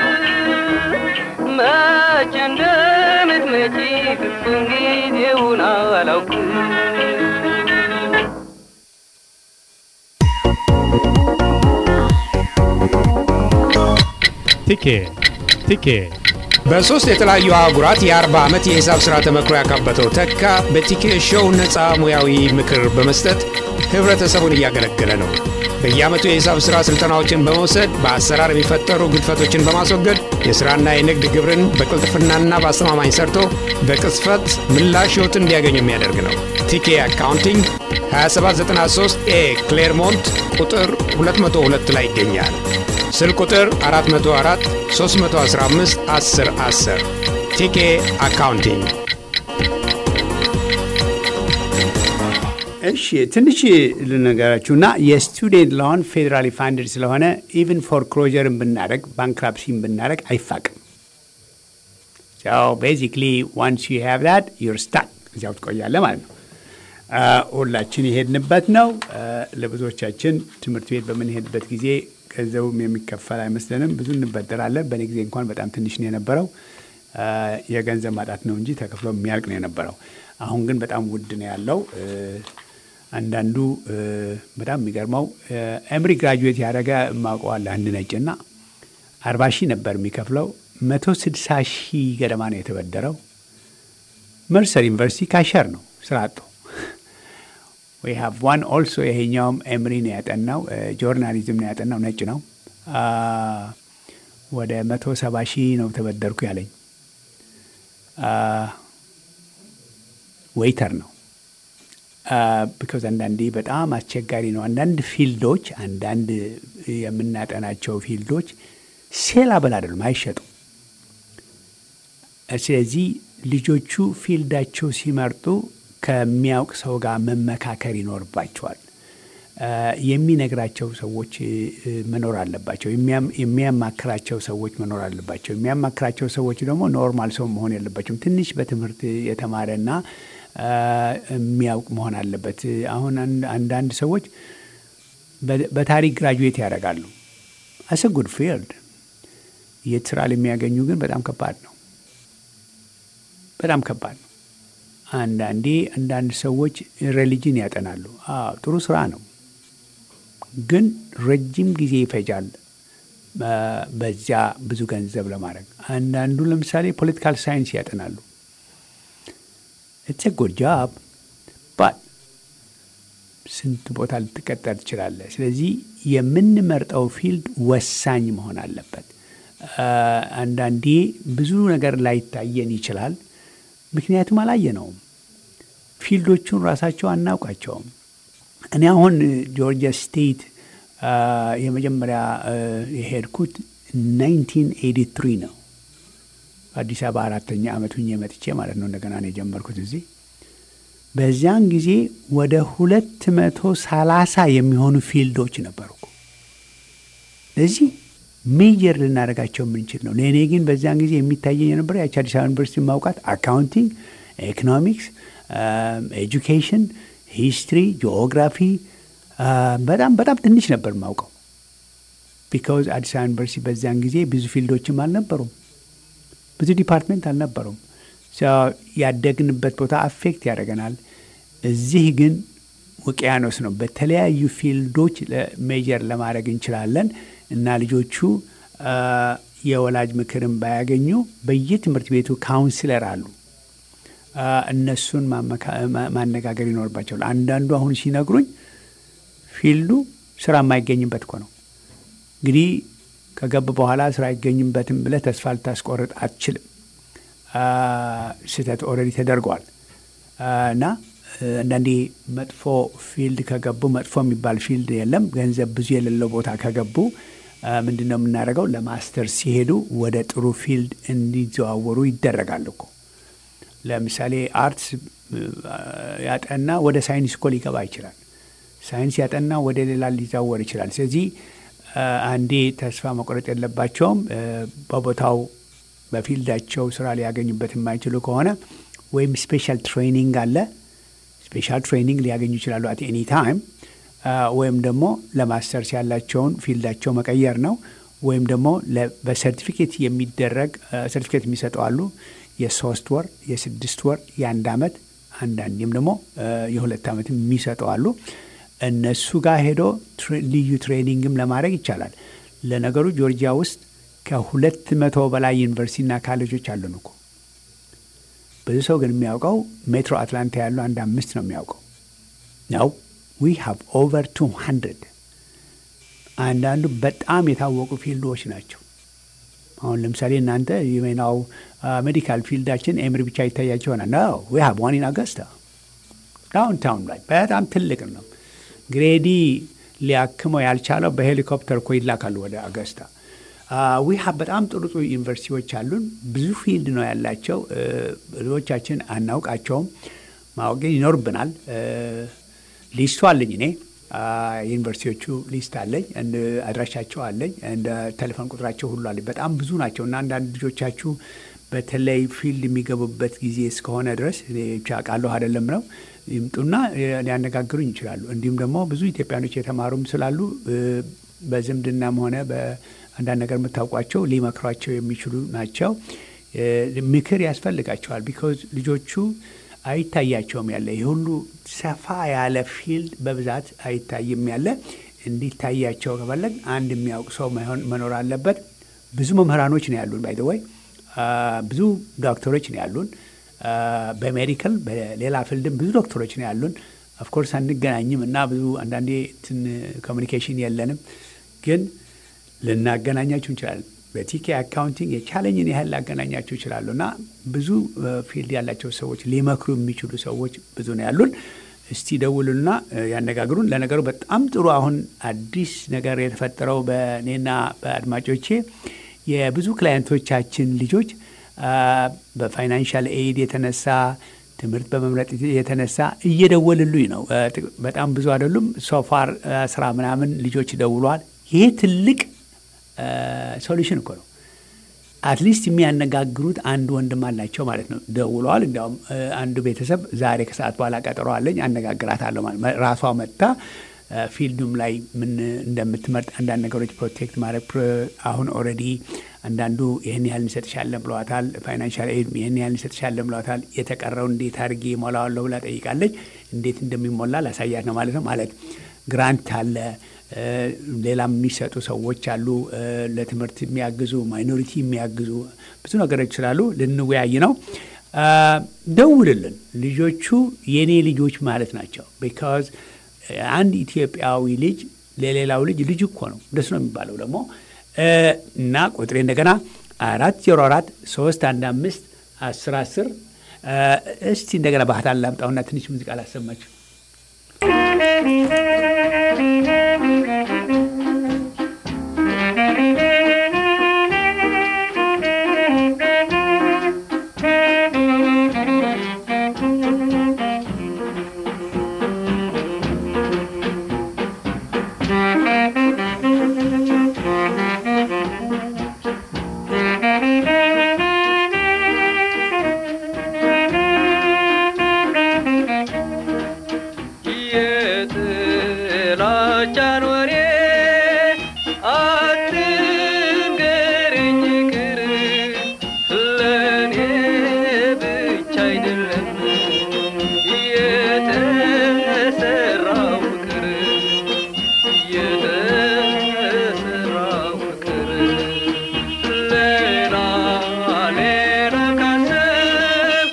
መቼ እንደምትመጪ ፍጹም ጊዜውን አላውቅም ቲኬ ቲኬ በሦስት የተለያዩ አህጉራት የአርባ ዓመት የሂሳብ ሥራ ተመክሮ ያካበተው ተካ በቲኬ ሾው ነፃ ሙያዊ ምክር በመስጠት ኅብረተሰቡን እያገለገለ ነው። በየዓመቱ የሂሳብ ሥራ ሥልጠናዎችን በመውሰድ በአሰራር የሚፈጠሩ ግድፈቶችን በማስወገድ የሥራና የንግድ ግብርን በቅልጥፍናና በአስተማማኝ ሰርቶ በቅጽፈት ምላሽ ሕይወትን እንዲያገኙ የሚያደርግ ነው። ቲኬ አካውንቲንግ 2793 ኤ ክሌርሞንት ቁጥር 202 ላይ ይገኛል። ስልክ ቁጥር 404 315 10 10 ቲኬ አካውንቲንግ እሺ ትንሽ ልነገራችሁና የስቱዴንት ሎን ፌዴራሊ ፋንድድ ስለሆነ ኢቭን ፎርክሎጀርን ብናደረግ ባንክራፕሲን ብናደረግ አይፋቅም። ቤዚክሊ ዋንስ ዩ ሃቭ ዳት ዩር ስታክ እዚያው ትቆያለ ማለት ነው። ሁላችን የሄድንበት ነው። ለብዙዎቻችን ትምህርት ቤት በምንሄድበት ጊዜ ገንዘቡም የሚከፈል አይመስለንም። ብዙ እንበደራለን። በእኔ ጊዜ እንኳን በጣም ትንሽ ነው የነበረው። የገንዘብ ማጣት ነው እንጂ ተከፍሎ የሚያልቅ ነው የነበረው። አሁን ግን በጣም ውድ ነው ያለው። አንዳንዱ በጣም የሚገርመው ኤምሪ ግራጁዌት ያደረገ ማውቀዋለህ አንድ ነጭና አርባ ሺህ ነበር የሚከፍለው መቶ ስድሳ ሺህ ገደማ ነው የተበደረው። መርሰር ዩኒቨርሲቲ ካሸር ነው ስራ አጡ። ዊ ሃቭ ዋን ኦልሶ ይሄኛውም ኤምሪ ነው ያጠናው፣ ጆርናሊዝም ነው ያጠናው፣ ነጭ ነው። ወደ መቶ ሰባ ሺህ ነው ተበደርኩ ያለኝ ዌይተር ነው። ቢካዝ አንዳንዴ በጣም አስቸጋሪ ነው። አንዳንድ ፊልዶች አንዳንድ የምናጠናቸው ፊልዶች ሴላብል አይደሉም፣ አይሸጡም። ስለዚህ ልጆቹ ፊልዳቸው ሲመርጡ ከሚያውቅ ሰው ጋር መመካከር ይኖርባቸዋል። የሚነግራቸው ሰዎች መኖር አለባቸው። የሚያማክራቸው ሰዎች መኖር አለባቸው። የሚያማክራቸው ሰዎች ደግሞ ኖርማል ሰው መሆን የለባቸውም። ትንሽ በትምህርት የተማረና የሚያውቅ መሆን አለበት። አሁን አንዳንድ ሰዎች በታሪክ ግራጁዌት ያደርጋሉ። አስ ጉድ ፊልድ የት ስራ የሚያገኙ ግን በጣም ከባድ ነው። በጣም ከባድ ነው። አንዳንዴ አንዳንድ ሰዎች ሬሊጅን ያጠናሉ። አዎ ጥሩ ስራ ነው፣ ግን ረጅም ጊዜ ይፈጃል በዚያ ብዙ ገንዘብ ለማድረግ። አንዳንዱ ለምሳሌ ፖለቲካል ሳይንስ ያጠናሉ። ኢትስ ጉድ ጃብ ባት ስንት ቦታ ልትቀጠር ትችላለህ። ስለዚህ የምንመርጠው ፊልድ ወሳኝ መሆን አለበት። አንዳንዴ ብዙ ነገር ላይታየን ይችላል፣ ምክንያቱም አላየነውም። ፊልዶቹን ራሳቸው አናውቃቸውም። እኔ አሁን ጆርጂያ ስቴት የመጀመሪያ የሄድኩት 1983 ነው። አዲስ አበባ አራተኛ ዓመት ሁኜ መጥቼ ማለት ነው። እንደገና ነው የጀመርኩት እዚህ። በዚያን ጊዜ ወደ ሁለት መቶ ሰላሳ የሚሆኑ ፊልዶች ነበሩ። እዚህ ሜጀር ልናደርጋቸው የምንችል ነው። ለእኔ ግን በዚያን ጊዜ የሚታየኝ የነበረ ያቺ አዲስ አበባ ዩኒቨርሲቲ ማውቃት አካውንቲንግ፣ ኢኮኖሚክስ፣ ኤጁኬሽን፣ ሂስትሪ፣ ጂኦግራፊ በጣም በጣም ትንሽ ነበር ማውቀው። ቢካውዝ አዲስ አበባ ዩኒቨርሲቲ በዚያን ጊዜ ብዙ ፊልዶችም አልነበሩም፣ ብዙ ዲፓርትሜንት አልነበሩም። ያደግንበት ቦታ አፌክት ያደርገናል። እዚህ ግን ውቅያኖስ ነው። በተለያዩ ፊልዶች ሜጀር ለማድረግ እንችላለን እና ልጆቹ የወላጅ ምክርን ባያገኙ በየትምህርት ቤቱ ካውንስለር አሉ። እነሱን ማነጋገር ይኖርባቸዋል። አንዳንዱ አሁን ሲነግሩኝ ፊልዱ ስራ የማይገኝበት እኮ ነው። እንግዲህ ከገብ በኋላ ስራ አይገኝበትም ብለህ ተስፋ ልታስቆርጥ አትችልም። ስህተት ኦልሬዲ ተደርገዋል እና አንዳንዴ መጥፎ ፊልድ ከገቡ መጥፎ የሚባል ፊልድ የለም። ገንዘብ ብዙ የሌለው ቦታ ከገቡ ምንድን ነው የምናደርገው? ለማስተር ሲሄዱ ወደ ጥሩ ፊልድ እንዲዘዋወሩ ይደረጋል እኮ። ለምሳሌ አርትስ ያጠና ወደ ሳይንስ እኮ ሊገባ ይችላል። ሳይንስ ያጠና ወደ ሌላ ሊዛወር ይችላል። ስለዚህ አንዴ ተስፋ መቁረጥ የለባቸውም። በቦታው በፊልዳቸው ስራ ሊያገኙበት የማይችሉ ከሆነ ወይም ስፔሻል ትሬኒንግ አለ ስፔሻል ትሬኒንግ ሊያገኙ ይችላሉ አት ኤኒ ታይም ወይም ደግሞ ለማስተርስ ያላቸውን ፊልዳቸው መቀየር ነው። ወይም ደግሞ በሰርቲፊኬት የሚደረግ ሰርቲፊኬት የሚሰጠው አሉ። የሶስት ወር፣ የስድስት ወር፣ የአንድ አመት አንዳንዴም ደግሞ የሁለት ዓመት የሚሰጠው አሉ። እነሱ ጋር ሄዶ ልዩ ትሬኒንግም ለማድረግ ይቻላል። ለነገሩ ጆርጂያ ውስጥ ከሁለት መቶ በላይ ዩኒቨርሲቲና ካሌጆች አሉን እኮ ብዙ ሰው ግን የሚያውቀው ሜትሮ አትላንታ ያለው አንድ አምስት ነው የሚያውቀው ነው። ዊ ሃቭ ኦቨር ቱ ሀንድረድ አንዳንዱ በጣም የታወቁ ፊልዶች ናቸው። አሁን ለምሳሌ እናንተ የሜናው ሜዲካል ፊልዳችን ኤምሪ ብቻ ይታያቸው ሆነ ነው። ዊ ሃቭ ዋን ኢን አገስታ ዳውን ታውን ላይ በጣም ትልቅ ነው። ግሬዲ ሊያክመው ያልቻለው በሄሊኮፕተር እኮ ይላካሉ ወደ አገስታ። ዊ ሃቭ በጣም ጥሩ ጥሩ ዩኒቨርሲቲዎች አሉን። ብዙ ፊልድ ነው ያላቸው። ብዙዎቻችን አናውቃቸውም። ማወቅ ይኖርብናል። ሊስቱ አለኝ እኔ ዩኒቨርሲቲዎቹ ሊስት አለኝ፣ አድራሻቸው አለኝ፣ እንደ ቴሌፎን ቁጥራቸው ሁሉ አለኝ። በጣም ብዙ ናቸው እና አንዳንድ ልጆቻችሁ በተለይ ፊልድ የሚገቡበት ጊዜ እስከሆነ ድረስ እኔ ብቻ ቃለሁ አይደለም ነው ይምጡና ሊያነጋግሩኝ ይችላሉ። እንዲሁም ደግሞ ብዙ ኢትዮጵያኖች የተማሩም ስላሉ በዝምድናም ሆነ በአንዳንድ ነገር የምታውቋቸው ሊመክሯቸው የሚችሉ ናቸው። ምክር ያስፈልጋቸዋል። ቢኮዝ ልጆቹ አይታያቸውም ያለ ይህ ሁሉ ሰፋ ያለ ፊልድ በብዛት አይታይም ያለ እንዲታያቸው ከፈለግ አንድ የሚያውቅ ሰው መኖር አለበት። ብዙ መምህራኖች ነው ያሉን ባይ ወይ ብዙ ዶክተሮች ነው ያሉን። በሜዲካል በሌላ ፊልድም ብዙ ዶክተሮች ነው ያሉን። ኦፍኮርስ አንገናኝም እና ብዙ አንዳንዴ ትን ኮሚኒኬሽን የለንም፣ ግን ልናገናኛችሁ እንችላለን። በቲኬ አካውንቲንግ የቻለኝን ያህል ላገናኛችሁ ይችላሉ እና ብዙ ፊልድ ያላቸው ሰዎች ሊመክሩ የሚችሉ ሰዎች ብዙ ነው ያሉን። እስቲ ደውሉና ያነጋግሩን። ለነገሩ በጣም ጥሩ አሁን አዲስ ነገር የተፈጠረው በእኔና በአድማጮቼ የብዙ ክላየንቶቻችን ልጆች በፋይናንሻል ኤድ የተነሳ ትምህርት በመምረጥ የተነሳ እየደወልሉኝ ነው። በጣም ብዙ አይደሉም። ሶፋር ስራ ምናምን ልጆች ደውሏል። ይሄ ትልቅ ሶሉሽን እኮ ነው። አትሊስት የሚያነጋግሩት አንድ ወንድም አላቸው ማለት ነው። ደውለዋል። እንዲያውም አንዱ ቤተሰብ ዛሬ ከሰዓት በኋላ ቀጠሮ አለኝ አነጋግራታለሁ ማለት ራሷ መጥታ ፊልዱም ላይ ምን እንደምትመርጥ አንዳንድ ነገሮች ፕሮቴክት ማድረግ አሁን ኦልሬዲ አንዳንዱ ይህን ያህል እንሰጥሻለን ብለዋታል። ፋይናንሻል ኤድ ይህን ያህል እንሰጥሻለን ብለዋታል። የተቀረው እንዴት አድርጌ ሞላዋለሁ ብላ ጠይቃለች። እንዴት እንደሚሞላ ላሳያት ነው ማለት ነው። ማለት ግራንት አለ፣ ሌላም የሚሰጡ ሰዎች አሉ፣ ለትምህርት የሚያግዙ ማይኖሪቲ የሚያግዙ ብዙ ነገሮች ስላሉ ልንወያይ ነው። ደውልልን። ልጆቹ የኔ ልጆች ማለት ናቸው። ቢካዝ አንድ ኢትዮጵያዊ ልጅ ለሌላው ልጅ ልጅ እኮ ነው። እንደሱ ነው የሚባለው ደግሞ እና ቁጥሬ እንደገና አራት ዜሮ አራት ሶስት አንድ አምስት አስር አስር እስቲ እንደገና ባህታን ላምጣውና ትንሽ ሙዚቃ ላሰማችሁ። የጥላቻን ወሬ አትንገረኝ ይቅር ለእኔ ብቻ አይደለም የተሰራው ፍቅር የተሰራው ፍቅር ሌላ ሌላ ካሰብ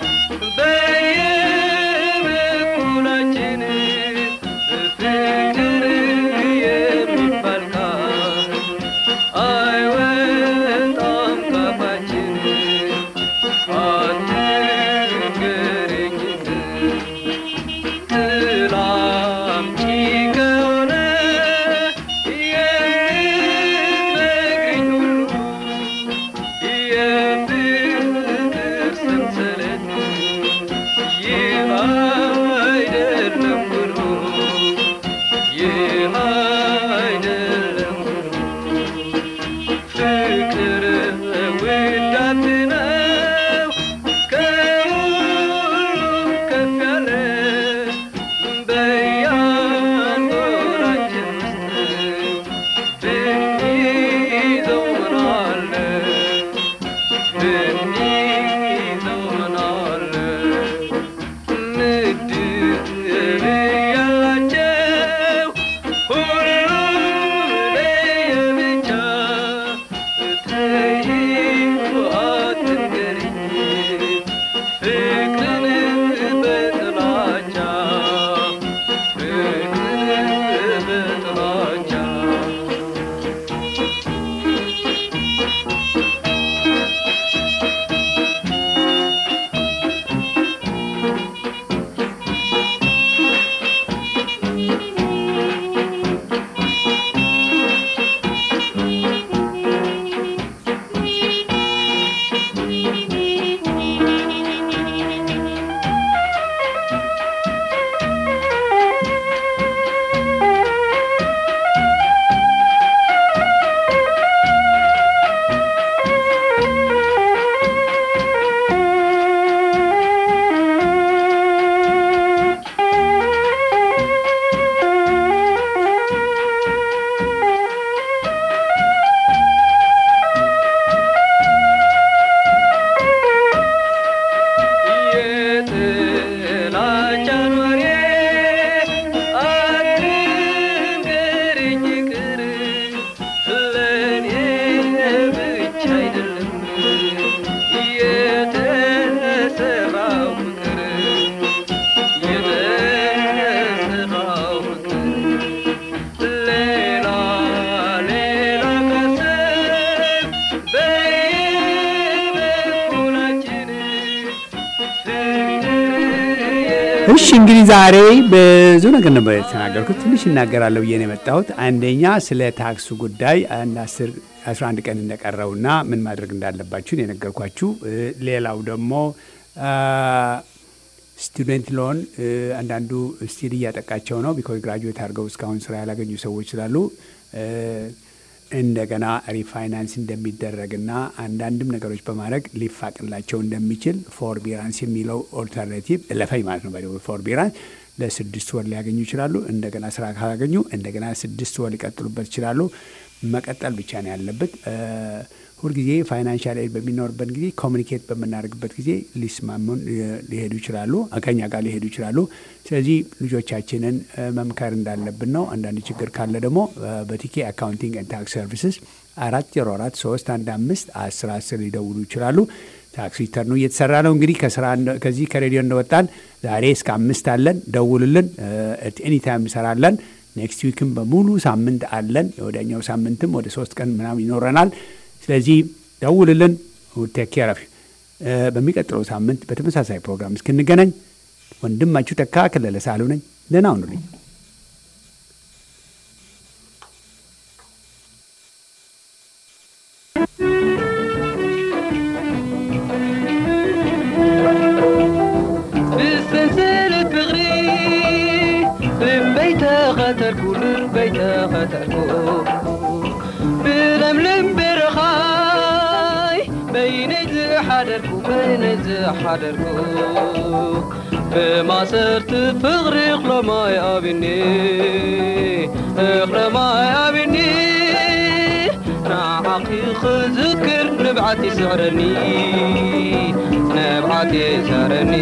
በየበኩላችን ፍቅር የሚባል ቃል አይወጣም ካፋችን አትንገረኝ ትላምጪ ከሆነ የምትነግሪኝ ሁሉ የፍቅር ሰንሰለት ይህ አይደለም ብሎ ይህ አይደለም ብሎ ፍቅር ውዳት ነው ከሁሉም ከፍ ያለ በያንጎራችን ውስጥ ብንይዘው ምን አለ ብንይዘው ምን አለ ምድብ ያላቸው ሁሉም ለየብቻ ተይው አትንገሪኝ ፍቅርን በጥላቻ ፍቅርን በጥላቻ የጥላቻን ወሬ አትንገረኝ ይቅር ለእኔ ብቻ አይደለም የተሰራው ፍቅር የተሰራው ፍቅር ሌላ ሌላ ካሰብ በየበኩላችን እሺ እንግዲህ ዛሬ ብዙ ነገር ነበር የተናገርኩት። ትንሽ እናገራለሁ ብዬ ነው የመጣሁት። አንደኛ ስለ ታክሱ ጉዳይ አንድ አስር 11 ቀን እንደቀረውና ምን ማድረግ እንዳለባችሁ ነው የነገርኳችሁ። እ፣ ሌላው ደግሞ ስቱደንት ሎን አንዳንዱ ስቲል እያጠቃቸው ነው። ቢኮዝ ግራጁዌት አድርገው እስካሁን ስራ ያላገኙ ሰዎች ስላሉ እ፣ እንደገና ሪፋይናንስ እንደሚደረግና አንዳንድም ነገሮች በማድረግ ሊፋቅላቸው እንደሚችል ፎርቢራንስ የሚለው ኦልተርናቲቭ ለፈኝ ማለት ነው። ፎርቢራንስ ለስድስት ወር ሊያገኙ ይችላሉ። እንደገና ስራ ካላገኙ እንደገና ስድስት ወር ሊቀጥሉበት ይችላሉ። መቀጠል ብቻ ነው ያለበት። እ፣ ሁልጊዜ ፋይናንሻል ኤድ በሚኖርበት ጊዜ ኮሚኒኬት በምናደርግበት ጊዜ ሊስማሙን እ፣ ሊሄዱ ይችላሉ፣ ከኛ ጋር ሊሄዱ ይችላሉ። ስለዚህ ልጆቻችንን እ፣ መምከር እንዳለብን ነው። አንዳንድ ችግር ካለ ደግሞ እ፣ በቲኬ አካውንቲንግ ኤንድ ታክስ ሰርቪስስ አራት ዜሮ አራት ሶስት አንድ አምስት አስር አስር ሊደውሉ ይችላሉ። ታክስ ሪተርኑ እየተሰራ ነው። እንግዲህ ከስራ እንደ- ከዚህ ከሬዲዮ እንደወጣን ዛሬ እስከ አምስት አለን። ደውሉልን። ኤኒ ታይም እንሰራለን። ኔክስት ዊክም በሙሉ ሳምንት አለን። የወዲያኛው ሳምንትም ወደ ሶስት ቀን ምናምን ይኖረናል። ስለዚህ ደውልልን። ቴክ ኬር ኦፍ ዩ። በሚቀጥለው ሳምንት በተመሳሳይ ፕሮግራም እስክንገናኝ ወንድማችሁ ተካ ከለለ ሳሉ ነኝ። ደህና ሁኑልኝ። ብስንስል ፍቅሪ ልበይ ተኸተልኩ ልበይ ተኸተልኩ ብለምለም በረኻይ በይነይ ዝሓደርኩ በይነይ ዝሓደርኩ ብማሰርት ፍቕሪ ክሎማይ ኣብኒ እኽለ ማይ ኣብኒ ንዓኺ ክዝክር ንብዓት ይስዕረኒ ንብዓት ይስዕረኒ